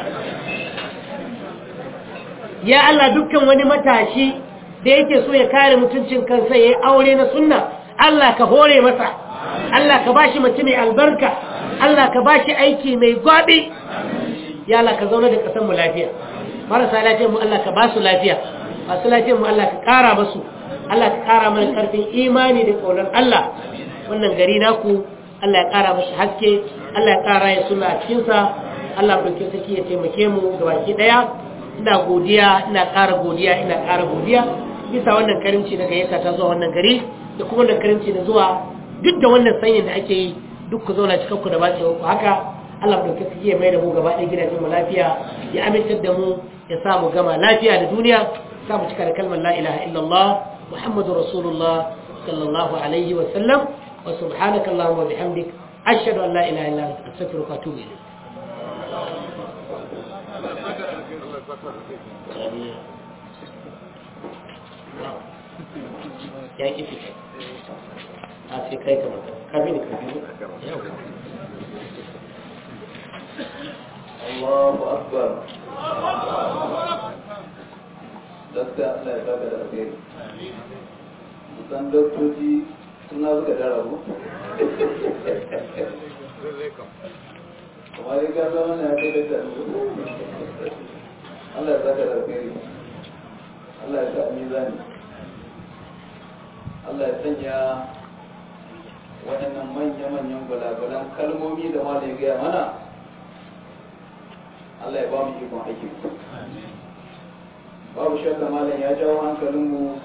ya Allah dukkan wani matashi da yake so ya kare mutuncin kansa ya yi aure na sunna Allah ka hore masa Allah ka bashi mace mai albarka Allah ka bashi aiki mai gwabi ya Allah ka zauna da kasan mu lafiya marasa lafiyar mu Allah ka ba su lafiya masu lafiyar mu Allah ka kara musu Allah ka kara mana karfin imani da kaunar Allah wannan gari naku Allah ya kara mashi haske Allah ya ƙara ya suna a cikinsa Allah ɗauke saki ya taimake mu gabaki ɗaya ina godiya ina ƙara godiya ina ƙara godiya bisa wannan karimci na gayyata ta zuwa wannan gari da kuma wannan karimci na zuwa duk da wannan sanyin da ake yi duk ku zauna cikin ku da bace ku haka Allah ɗauke saki ya mai da mu gaba ɗaya gidajen mu lafiya ya amintar da mu ya sa mu gama lafiya da duniya sa mu cika da kalmar la ilaha illallah muhammadu rasulullah sallallahu alaihi wa sallam wa subhanaka allahumma wa bihamdik ashhadu an la ilaha illa anta astaghfiruka wa atubu ilayk ya ki fita a sai kai kamar ka bi ni ka bi Allahu akbar Dakta Allah ya baka da alheri Musan doktoci suna suka dara ku kamar yi gasa mana ya kai dakta Allah ya baka da alheri Allah ya sa mizani Allah ya sanya waɗannan manya-manyan gulagulan kalmomi da ma da ya gaya mana Allah ya ba mu ikon aiki babu shakka malam ya jawo hankalinmu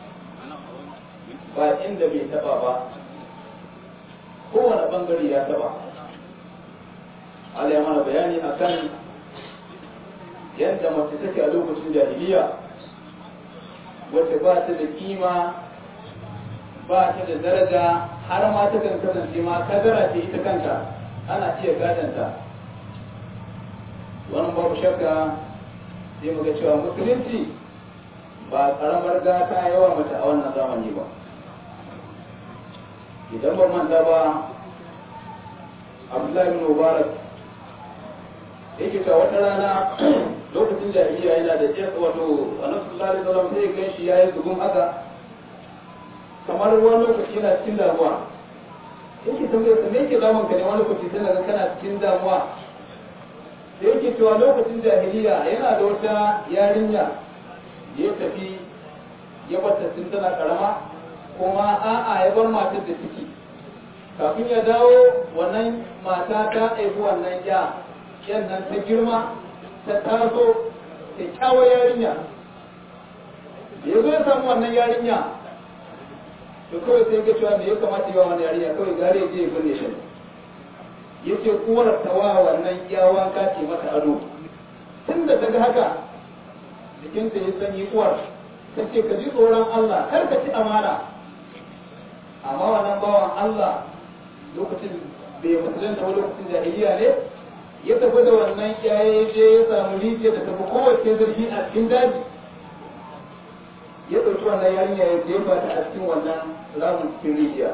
ba inda bai taba ba kowane bangare ya taba Allah ya mana bayani akan yadda mace take a lokacin jahiliya wacce ba ta da kima ba ta da daraja har ma ta kan kasance ma kadara ce ita kanta ana iya gadanta wannan babu shakka sai mu ga cewa musulunci ba karamar gata yawa mace a wannan zamani ba idan ba manta ba abdullahi bin mubarak yake ta wata rana lokacin jahiliya yana da jiyar wato annabi sallallahu alaihi wasallam sai gan shi yayi zugun haka kamar wani lokaci yana cikin damuwa yake tambayar sa me yake damun ka ne wani lokaci sai ga kana cikin damuwa da yake cewa lokacin jahiliya yana da wata yarinya ya tafi ya bata tun tana karama kuma a'a ya bar matar da ciki kafin ya dawo wannan mata ta haifi wannan ya yan nan ta girma ta taso kyakkyawar yarinya ya zo ya samu wannan yarinya to kawai sai ga cewa me ya kamata yi wa wannan yarinya kawai gare ya je ya binne shi ya ce uwar tawa wannan yawan ce mata ado tun da ta ga haka jikinta ya sanyi uwar ta ce ka ji tsoron Allah kar ka ci amana amma wannan bawan Allah lokacin bai musulunta wani lokacin jahiliya ne ya tafi da wannan yaye je ya samu rijiya da tafi kowace zurfi a cikin daji ya ɗauki wannan yarinya ya jefa ta a cikin wannan ramin cikin rijiya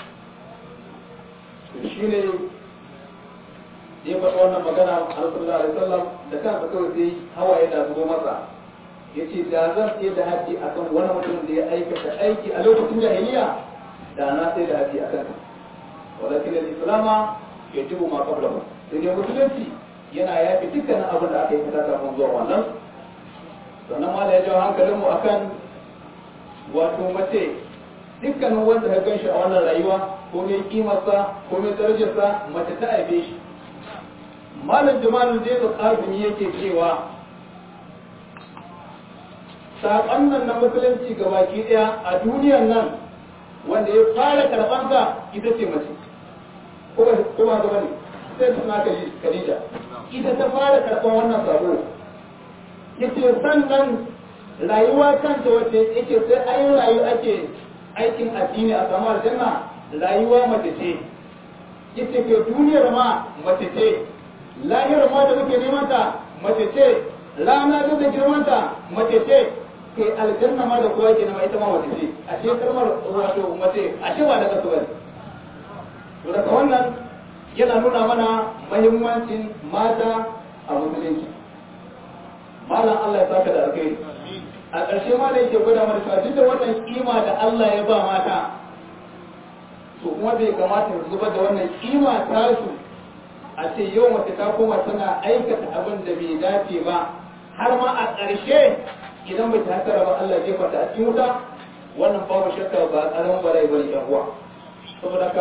shi ne ya faɗa wannan magana a sallallahu alaihi wasallam da kansa kawai sai hawaye da zubo masa ya ce da zan tsaye da haji akan wani mutum da ya aikata aiki a lokacin jahiliya da na sai da haji akan walakin al-islama yajibu ma qablahu sai dai musulunci yana yafi dukkanin abin da aka yi kata kafin zuwa wannan sannan ma da ya jawo hankalinmu akan wato mace dukkanin wanda ya gan shi a wannan rayuwa ko mai kimarsa ko mai darajarsa mace ta aibe shi malam jamalul jaidu qasim yake cewa saƙon nan na musulunci ga baki ɗaya a duniyar nan wanda ya fara karɓansa ita ce mace ko ba ko ba ga bane sai suna Khadija ita ta fara karɓan wannan sabo yace sannan rayuwa kanta wacce yake sai ayi rayu ake aikin addini a samu aljanna rayuwa mace ce yace ke duniyar ma mace ce lahiyar ma da muke neman ta mace ce rana da da girman ta mace ce ke aljanna ma da kowa ke nema ita ma mace ce ashe kalmar wato mace ashe ba daga su bane to daga wannan yana nuna mana mahimmancin mata a musulunci malam Allah ya saka da alkhairi a ƙarshe ma da yake gwada mana cewa duk da wannan kima da Allah ya ba mata to kuma bai kamata su zubar da wannan kima ta su a ce yau mace ta koma tana aikata abin da bai dace ba har ma a ƙarshe idan bai ta hasara ba Allah jefa ta a cikin wuta wannan babu shakka ba ƙaramin bala'i bane yan uwa saboda ka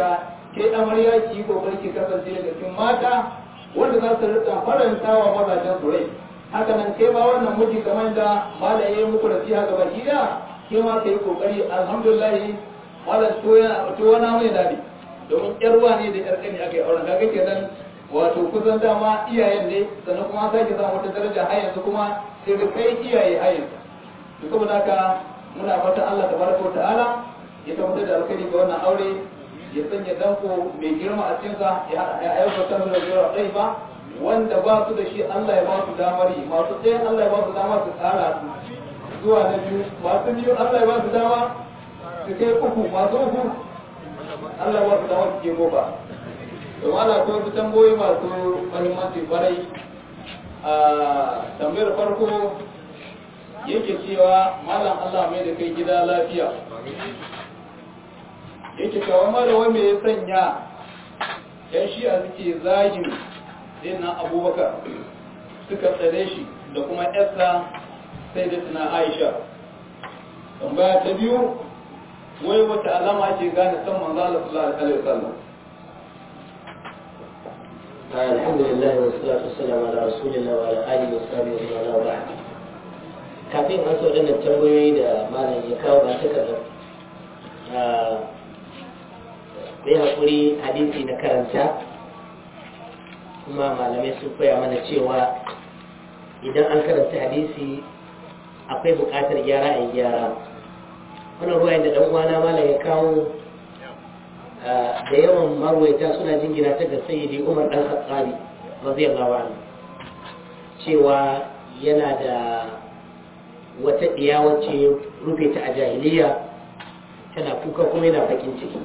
ke amarya ki yi kokari ki kasance daga cikin mata wanda za su rika faranta wa mazajen su rai haka nan kai ma wannan miji kamar da malaye muku da siya gaba gida ke ma ka yi kokari alhamdulillah malam to wani mai dadi domin yar uwa ne da yar kani aka yi auren kaga kenan wato kusan dama iyayen ne sannan kuma sake samu wata daraja har yanzu kuma sai da kai iyaye har yanzu to saboda haka muna fatan Allah tabaraka wa ta'ala ya tabbatar da alkhairi ga wannan aure ya sanya danko mai girma a cikinsa ya aiwatar da zuwa ɗai ba wanda ba su da shi Allah ya ba su damar yi masu ɗaya Allah ya ba su dama su tsara su zuwa na biyu masu biyu Allah ya ba su dama su kai uku masu uku Allah ya ba su dama su ke goma to mana ko su tamboyi masu mahimmanci kwarai a tambayar farko yake cewa malam Allah mai da kai gida lafiya yake kawo mara wai me ya sanya yan shi'a suke zagin dinnan abubakar suka tsare shi da kuma yarsa sai da tuna aisha tambaya ta biyu wai wata alama ake gane san manzo Allah sallallahu alaihi wasallam الحمد لله والصلاة والسلام على رسول الله وعلى آله وصحبه ومن والاه kafin an so waɗannan tambayoyi da malam ya kawo ba takardar sai haƙuri hadisi na karanta kuma malamai sun koya mana cewa idan an karanta hadisi akwai buƙatar gyara a yi gyara wannan ruwayen da ɗan'uwana malam ya kawo da yawan marwaita suna jingina ta ga sayyidi umar ɗan khattabi radiyallahu anhu cewa yana da wata ɗiya wacce rufe ta a jahiliya tana kuka kuma yana bakin ciki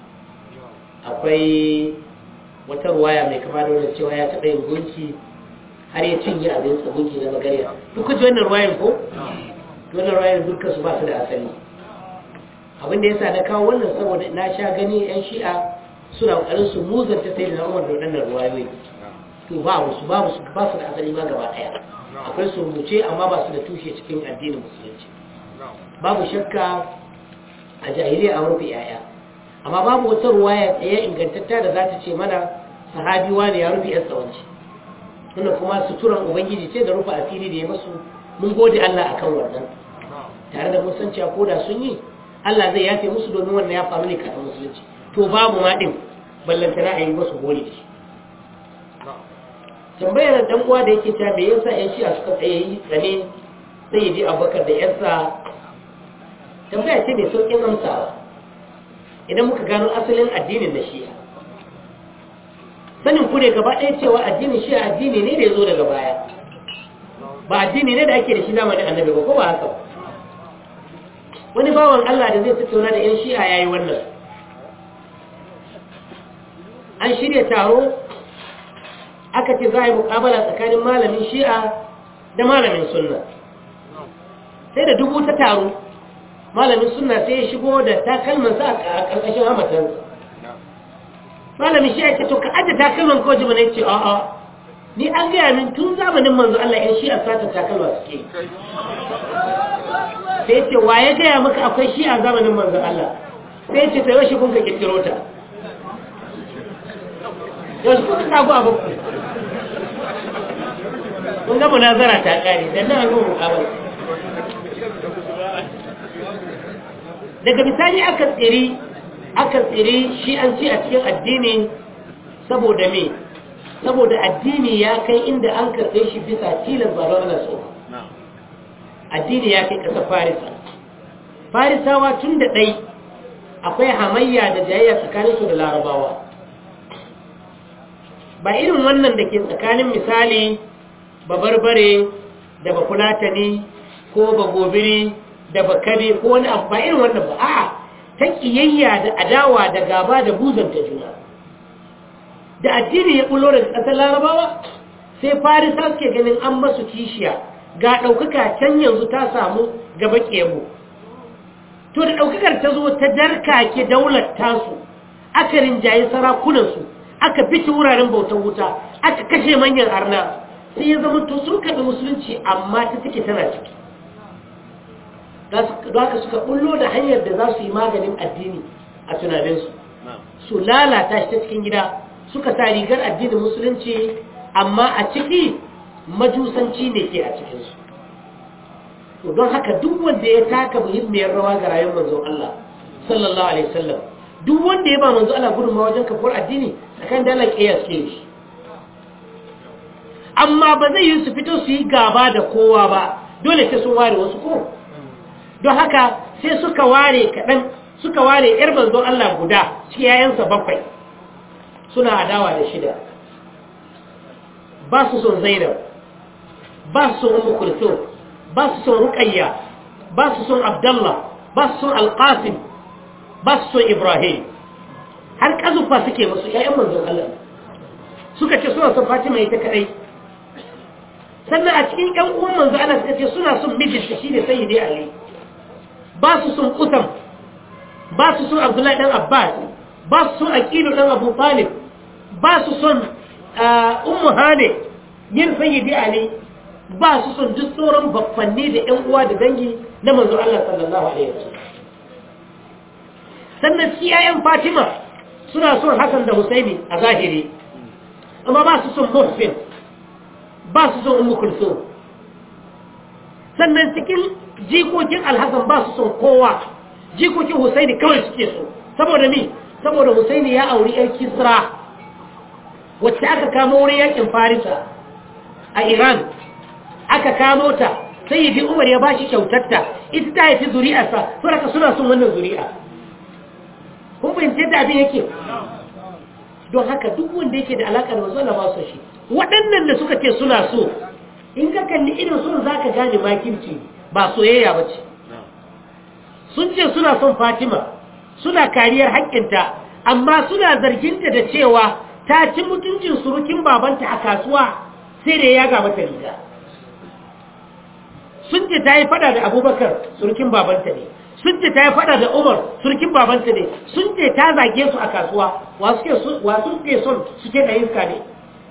akwai wata ruwaya mai kama da wannan cewa ya taɓa yin gunki har ya cinye abin sa gunki na magariya duk ji wannan ruwayan ko wannan ruwayan dukkan su ba su da asali abin da yasa na kawo wannan saboda na sha gani yan shi'a suna kokarin su muzanta sai da Umar da wannan ruwayoyi to babu su babu su ba su da asali ma gaba daya akwai su rubuce amma ba su da tushe cikin addinin musulunci babu shakka a jahiliya an rufe yaya amma babu wata ruwaya tsaye ingantatta da za ta ce mana sahabi wani ya rufe yan tsawanci wannan kuma suturan ubangiji ce da rufe asiri da ya masu mun gode Allah akan wannan tare da mun san cewa ko da sun yi Allah zai yafe musu domin wannan ya faru ne kafin musulunci to babu ma din ballantana a yi masu gori da shi tambayar dan uwa da yake ta me yasa yan shi'a suka tsaye yi tsane sai ya ji abubakar da yarsa tambaya ce mai sauƙin amsawa idan muka gano asalin addinin na shi'a sanin ku ne gaba ɗaya cewa addinin shi'a addini ne da ya zo daga baya ba addini ne da ake da shi zamanin annabi ba ko ba haka ba wani bawan Allah da zai tattauna da 'yan shi'a ya yi wannan an shirya taro aka ce za a yi mukabala tsakanin malamin shi'a da malamin sunna sai da dubu ta taro malamin sunna sai ya shigo da takalmansa a ƙarƙashin hamatansa malamin shi'a ce to ka ajiye takalman ko jima ne ce a'a ni an gaya min tun zamanin manzo Allah 'yan shi'a sata takalma suke sai ce wa ya gaya maka akwai shi a zamanin manzan Allah sai ce sai shi kun ka kirkiro ta yanzu kuka kago abu kun ga munazara ta kare dan nan ga mukabala daga misali aka tsiri aka tsiri shi an ci a cikin addini saboda me saboda addini ya kai inda an karɓe shi bisa tilas ba don ana so addini ya kai ƙasar farisa farisawa tun da ɗai akwai hamayya da jayayya tsakaninsu da larabawa ba irin wannan da ke tsakanin misali ba barbare da ba fulatani ko ba gobiri da ba kare ko wani abu ba irin wannan ba a'a ta ƙiyayya da adawa da gaba da buzanta juna da addini ya ɓullo daga ƙasar larabawa sai farisa suke ganin an masu kishiya ga ɗaukaka can yanzu ta samu gaba ƙemu to da ɗaukakar ta zo ta darkake daular tasu aka rinjaye sarakunansu aka fita wuraren bautar wuta aka kashe manyan arna sai ya zama to sun kaɗi musulunci amma ta take tana ciki da haka suka ɓullo da hanyar da za su yi maganin addini a tunaninsu su lalata shi ta cikin gida suka sa rigar addinin musulunci amma a ciki majusanci ne ke a cikinsu to don haka duk wanda ya taka muhimmiyar rawa ga rayuwar manzon Allah sallallahu alaihi wasallam duk wanda ya ba manzon Allah gudunmawa wajen kafuwar addini akan dalar kiyas ke shi amma ba zai yi su fito su yi gaba da kowa ba dole sai sun ware wasu ko don haka sai suka ware kaɗan suka ware ‘yar manzon Allah guda cikin yayansa bakwai suna adawa da shida ba su son zainab ba su son umu kulthum ba su son ruqayya ba su son abdallah ba su son alqasim ba su son ibrahim har kazufa suke musu ‘ya'yan manzon Allah suka ce suna son fatima ita kadai sannan a cikin ‘yan uwan manzon Allah suka ce suna son mijinta shi ne sayyidi ali ba su son kusam ba su son abdullahi dan abbas ba su son aqilu dan abu talib ba su son ummu hane yin sayyidi ali ba su son duk sauran bakfanni da ƴan uwa da dangi na manzo Allah sallallahu alaihi wasallam sannan ciyayen fatima suna son hasan da husaini a zahiri amma ba su son muhsin ba su son ummu kulsum sannan cikin jikokin alhassan ba su son kowa jikokin husaini kawai suke so saboda mi saboda husaini ya auri yan kisra wacce aka kamo wurin yakin farisa a iran aka kamo ta sai yi umar ya bashi kyautarta ita ta haifi zuri'arsa saboda suna son wannan zuri'a kun fahimci da abin yake don haka duk wanda yake da alaƙa da wasu Allah ba su shi waɗannan da suka ce suna so in ka kalli irin sun za ka gane makirci ba soyayya ba ce sun ce suna son fatima suna kariyar haƙƙinta amma suna zarginta da cewa ta ci mutuncin surukin babanta a kasuwa sai da ya ga mata riga sun ce ta yi fada da abubakar surukin babanta ne sun ce ta yi fada da umar surukin babanta ne sun ce ta zage su a kasuwa wa suke son suke da iska ne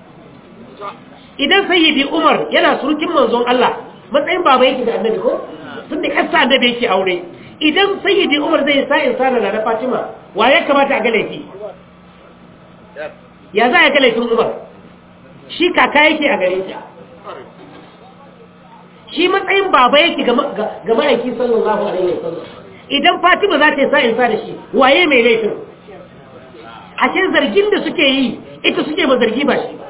idan sayyidi umar yana surukin manzon Allah matsayin baba yake da annabi ko tun da kasa annabi yake aure idan sayyidi umar zai sa insana na fatima wa ya kamata a ga laifi ya za a ga laifin umar shi kaka yake a gare ta shi matsayin baba yake ga ma'aiki sallallahu alaihi wasallam idan fatima za ta yi sa insa da shi waye mai laifin ashe zargin da suke yi ita suke ba zargi ba shi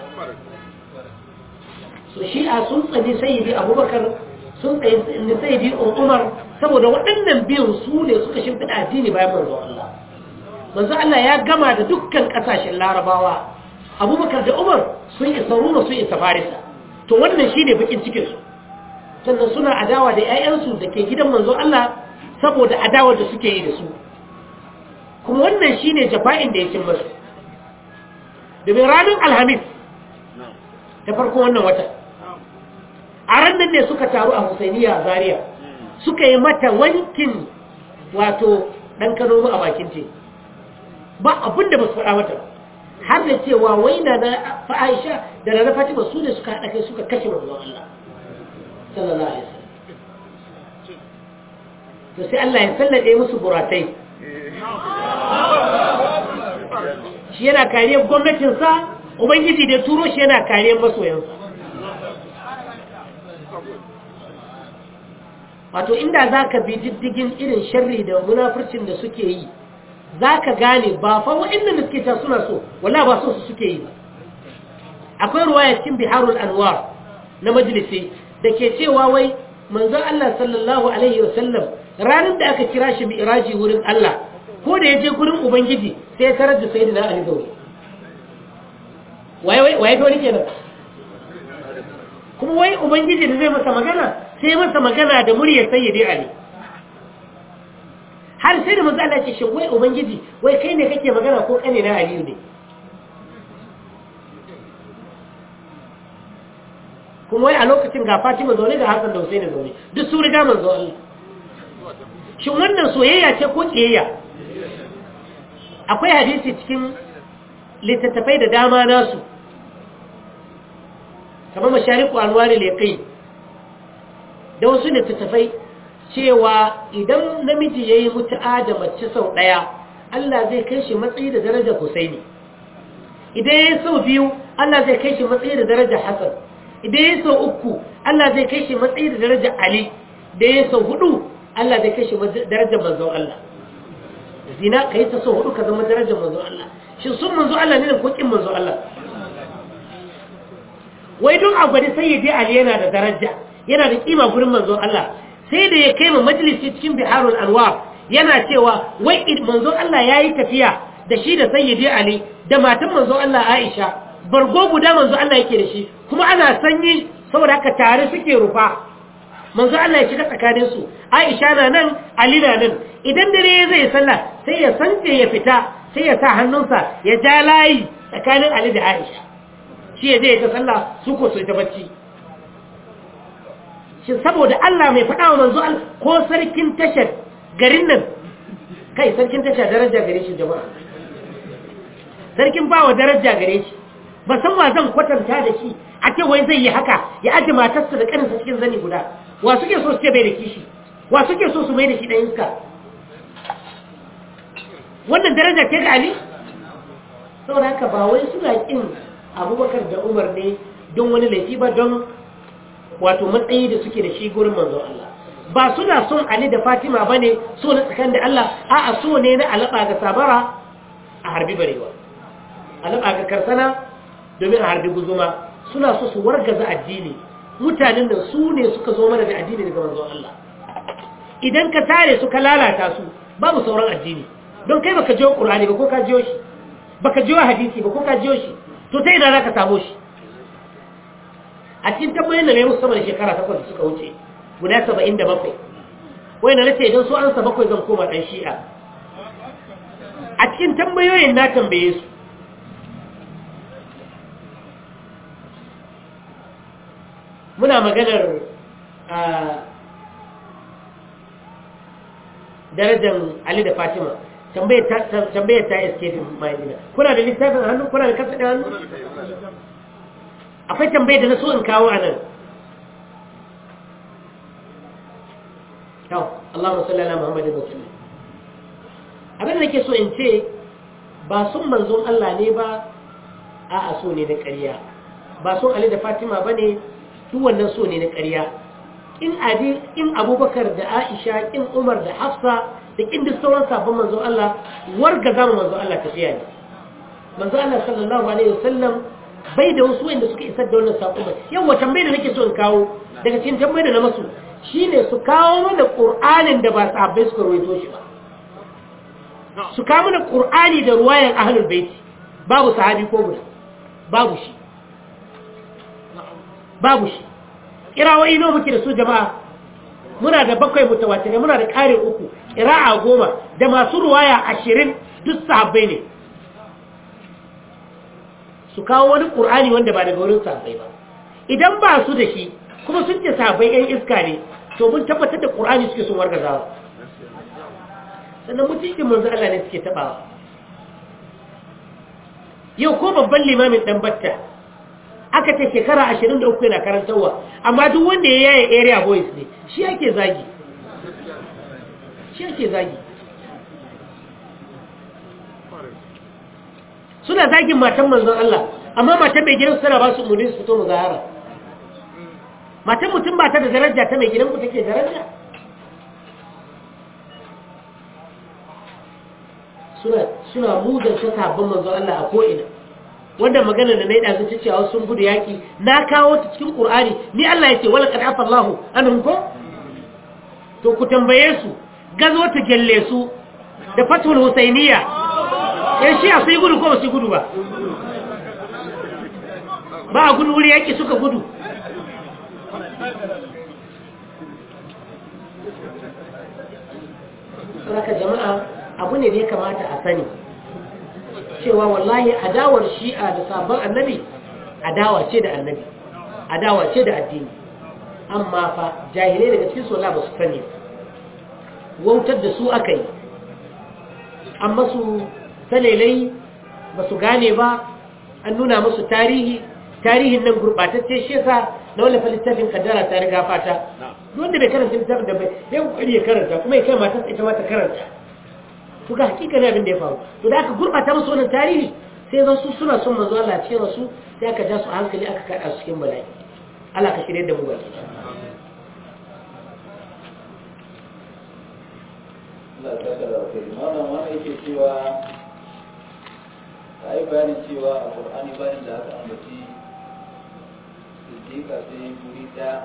su shi'a sun tsani sayyidi abubakar sun tsaye sayyidi umar saboda waɗannan biyun su ne suka shimfiɗa addini bayan manzo Allah manzo Allah ya gama da dukkan ƙasashen larabawa abubakar da umar sun isa ruma sun isa farisa to wannan shi ne bakin cikinsu sannan suna adawa da 'ya'yansu da ke gidan manzo Allah saboda adawar da suke yi da su kuma wannan shi ne jafa'in da ya cin masu domin ranar alhamis ta farko wannan wata a ranar ne suka taru a husainiya a zaria suka yi mata wankin wato ɗan kanomu a bakin te ba abin da ba su faɗa mata har da cewa wai na na fa'aisha da na fatima su ne suka haɗa kai suka kashe manzon Allah sallallahu alaihi wasallam to sai Allah ya sallade musu buratai shi yana kariyar gwamnatinsa ubangiji da turo shi yana kariyar masoyansa wato inda za ka bi diddigin irin sharri da munafurcin da suke yi za ka gane ba fa waɗanda da suke ta suna so wala ba so su suke yi ba akwai ruwaya cikin biharul anwar na majalisi da ke cewa wai manzo Allah sallallahu alaihi wasallam ranar da aka kira shi mi'raji wurin Allah ko da ya je gurin ubangiji sai ya tarar da sayyidina Ali zauri waye waye ga wani kenan kuma wai ubangiji da zai masa magana sai masa magana da muryar sayyidi Ali har sai da manzo Allah ya ce shin wai ubangiji wai kai ne kake magana ko kane na Aliyu ne kuma wai a lokacin ga Fatima zaune ga Hassan da Hussein zaune duk su riga manzo Allah shin wannan soyayya ce ko kiyayya akwai hadisi cikin littattafai da dama nasu kamar mashariku alwari leƙai da wasu littattafai cewa idan namiji ya yi mutu'a da mace sau ɗaya Allah zai kai shi matsayi da darajar Husaini idan ya sau biyu Allah zai kai shi matsayi da darajar Hassan idan ya sau uku Allah zai kai shi matsayi da darajar Ali da ya sau hudu Allah zai kai shi darajar manzon Allah zina ka yi ta sau hudu ka zama darajar manzon Allah shi sun manzon Allah ne da kokin manzon Allah wai don a gwada sai ya je Ali yana da daraja yana da kima gurin manzon Allah sai da ya kai ma majalisi cikin biharul anwar yana cewa wai manzon Allah yayi tafiya da shi da sayyidi Ali da matan manzon Allah Aisha bargo guda manzon Allah yake da shi kuma ana sanyi saboda haka tare suke rufa manzon Allah ya shiga tsakanin su Aisha na nan Ali na nan idan dare zai sallah sai ya sance ya fita sai ya sa hannunsa ya ja layi tsakanin Ali da Aisha shi ya je ya ta sallah su ko su ta bacci shi saboda Allah mai faɗa wa manzo Allah ko sarkin tashar garin nan kai sarkin tasha daraja gare shi jama'a sarkin bawa daraja gare shi ba san wa zan kwatanta da shi a ce wai zai yi haka ya aji matarsa da kaninsa cikin zani guda wa suke so su ce bai da kishi wa suke so su mai da shi ɗan iska wannan daraja ce ga Ali saboda haka ba wai suna kin abubakar da umar ne don wani laifi ba don wato matsayi da suke da shi gurin manzon Allah ba suna son Ali da Fatima bane so na tsakan da Allah a'a so ne na alaba ga sabara a harbi barewa alaba ga karsana domin a harbi guzuma suna so su wargaza addini mutanen da su ne suka zo mana da addini daga manzon Allah idan ka tare su ka lalata su babu sauran addini don kai baka jiyo Qur'ani ba ko ka jiyo shi baka jiyo hadisi ba ko ka jiyo shi to ta ina zaka samu shi a cikin tambayoyin da na yi musu sama da shekara takwas da suka wuce guda saba'in da bakwai wai na nace idan su ansa bakwai zan koma ɗan shi'a a cikin tambayoyin na tambaye su muna maganar darajar Ali da Fatima tambayar ta escape mai kuna da littafin hannu kuna da kasa da hannu akwai tambayar da na so in kawo a nan kyau Allahumma salli ala Muhammadin wa sallam abin da nake so in ce ba sun manzon Allah ne ba a so ne na ƙarya ba sun Ali da Fatima ba ne duk wannan so ne na ƙarya in adi in Abubakar da Aisha in Umar da Hafsa da kin duk sauran sabon manzon Allah warga zama manzon Allah tafiya ne manzon Allah sallallahu alaihi wasallam bai da wasu wanda suka isar da wannan sako ba yawa tambayar da nake so in kawo daga cikin tambayar da na masu shine su kawo mana Qur'anin da ba sahabbai suka rawaito shi ba su kawo mana Qur'ani da ruwayan ahlul baiti babu sahabi ko guda babu shi babu shi kirawoyi nawa muke da su jama'a muna da bakwai mutawatirai muna da ƙarin uku ƙira'a goma da masu ruwaya ashirin duk sahabbai ne su kawo wani ƙur'ani wanda ba daga wurin sahabbai ba idan ba su da shi kuma sun ce sahabbai yan iska ne to mun tabbatar da ƙur'ani suke sun wargazawa sannan mutuncin manzo Allah ne suke tabawa yau ko babban limamin dan batta aka ce shekara ashirin da uku yana karantarwa amma duk wanda ya yaya area boys ne shi ake zagi shi ake zagi suna zagin matan manzon Allah amma matan mai gidan suna ba su umarni su fito muzahara matan mutum ba ta da daraja ta mai gidan ku take daraja suna suna muzanta sabon manzon Allah a ko'ina wanda magana da na yi ɗazu ta cewa sun gudu yaƙi na kawo ta cikin ƙur'ani ni Allah ya ce wala kad afa Allahu anhum ko to ku tambaye su gazo ta gelle su da fatul husainiya yan shi a sai gudu ko ba su gudu ba ba a gudu wuri yaƙi suka gudu Saka jama'a abu ne da ya kamata a sani cewa wallahi adawar shi'a da sabon annabi adawa ce da annabi adawa ce da addini amma fa jahilai daga cikin sola ba su sani wautar da su aka yi amma su salelai ba su gane ba an nuna musu tarihi tarihin nan gurɓatacce shi yasa na wani littafin kaddara ta riga fata wanda bai karanta littafin da bai ya kokari ya karanta kuma ya kai matarsa ita ma ta karanta to ga hakika ne abin da ya faru to da aka gurbata musu wannan tarihi sai zan su suna son manzo Allah cikin rasu sai aka ja su a hankali aka kada su cikin bala'i Allah ka shirye da mu baki Allah ta kada wa kai malam wani yake cewa ta yi bayanin cewa a Qur'ani bayan da aka ambaci siddiqa sai guri ɗaya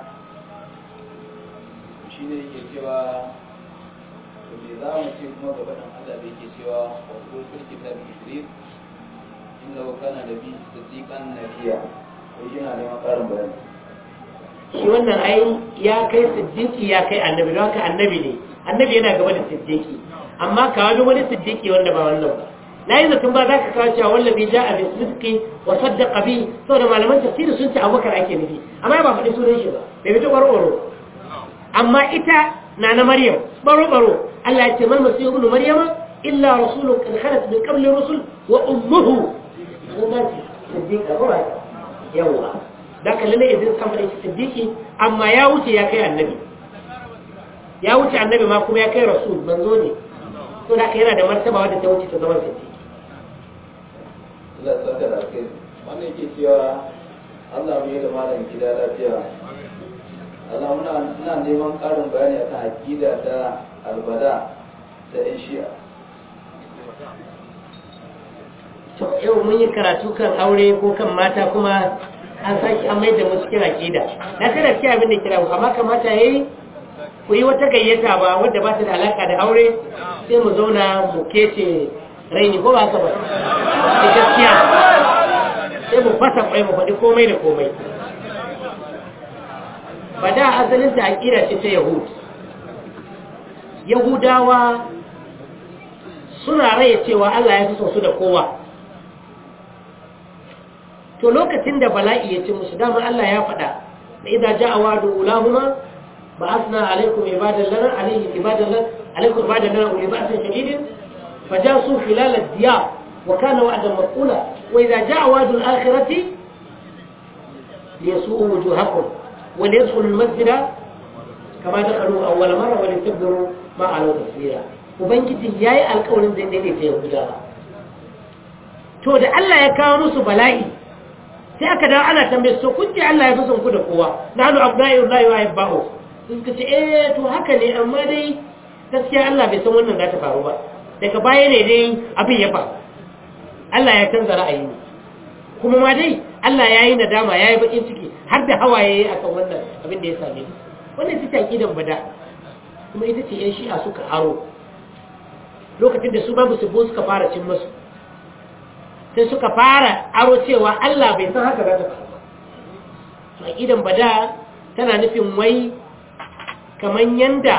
shi ne yake cewa to me za mu ce kuma gaba dan Allah da yake cewa wa kullu fil kitabi idris innahu kana nabi siddiqan nabiyya ko yana neman karin bayani shi wannan ai ya kai siddiqi ya kai annabi don haka annabi ne annabi yana gaba da siddiqi amma ka wani wani siddiqi wanda ba wannan ba na yi zaton ba za ka kawo cewa wallazi ja'a bi sidqi wa saddaqa bi saboda malaman tafsiri sun ce abubakar ake nufi amma ba faɗi sunan shi ba bai fito ɓaro amma ita na na maryam baro baro Allah ya ce mal masihu ibn maryama illa rasulun qad khalat min qabli rusul wa ummuhu siddiqa ko ba yawa da ka lalle idan san faɗi siddiqi amma ya wuce ya kai annabi ya wuce annabi ma kuma ya kai rasul manzo ne to da yana da martaba wadda ta wuce ta zama siddiqi Allah ya saka da kai wannan yake cewa Allah mu yi da malam gida lafiya Allah muna ina neman ƙarin bayani akan aqida ta albada da ɗan shi'a to yau mun yi karatu kan aure ko kan mata kuma an sake an mai da mu cikin aqida na kada ki abin da kira ku amma kamata yayi ku yi wata gayyata ba wadda ba ta da alaka da aure sai mu zauna mu kece raini ko ba haka ba da gaskiya sai mu fasa kwai mu faɗi komai da komai ba da asalin ta aqida ce ta yahud yahudawa suna raye cewa Allah ya fi son su da kowa to lokacin da bala'i ya ci musu dama Allah ya faɗa da idan ja'a wa'du ulahuma ba'athna alaykum ibadan lana alayhi ibadan lana alaykum ibadan lana uli ba'sin shadidin fajasu khilal ad-diyar wa kana wa'dan maqula wa idza ja'a wa'du al-akhirati liyasu'u wujuhakum wa liyadkhulu al-masjida kama dakhalu awwal marra wa litabdiru ma alu tasira ubangiji yayi alƙawarin zai daidaita yahudawa to da Allah ya kawo musu bala'i sai aka dawo ana tambaye su kun ce Allah ya fi son ku da kowa na hannu abdullahi Allah ya yi ba'o sun ka ce eh to haka ne amma dai gaskiya Allah bai san wannan za ta faru ba daga baya ne dai abin ya faru Allah ya canza ra'ayi ne kuma ma dai Allah ya yi nadama ya yi bakin ciki har da hawaye a kan wannan abin da ya same ni wannan ita ce aƙidan bada kuma ita ce yan shi'a suka aro lokacin da su babu su suka fara cin masu sai suka fara aro cewa Allah bai san haka za ta faru ba aqidan bada tana nufin wai kaman yanda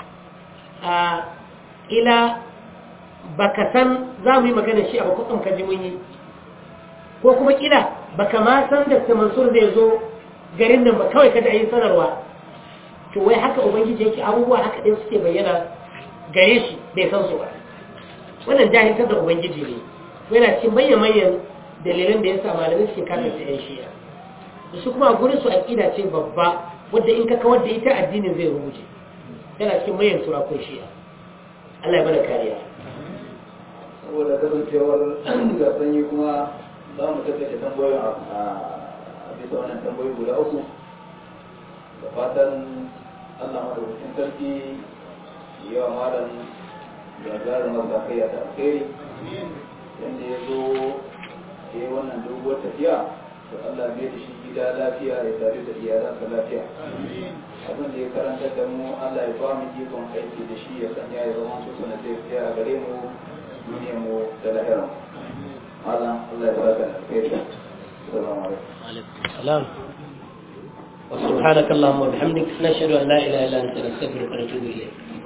a ila baka san za mu yi magana shi a bakwasan kaji mun yi ko kuma kila baka ma san da Mansur zai zo garin nan ba kawai kada a yi sanarwa to wai haka ubangiji yake abubuwa haka ɗin suke bayyana gare shi bai san su ba wannan jahiltar da ubangiji ne yana cikin manyan dalilan da ya sa malamai suke kafin ta yan shiya da su kuma gurin su aƙida ce babba wadda in ka kawar da ita addinin zai rubuce yana cikin manyan surakun shiya Allah ya bada kariya saboda kasancewar ga sanyi kuma za mu tattace tambayoyin a bisa wannan tambayoyi guda uku da fatan Allah madaukakin sarki yawa malam gagarin mazakaiya da alkhairi yadda ya zo ya yi wannan doguwar tafiya to Allah bai da shi gida lafiya ya tare da iyalansa lafiya abin da ya karanta da mu Allah ya ba mu ikon aiki da shi ya sanya ya zama su sana tafiya a gare mu duniyar mu da lahira malam Allah ya saka da alkhairi assalamu alaikum salam وسبحانك اللهم وبحمدك نشهد ان لا اله الا انت نستغفرك ونتوب اليك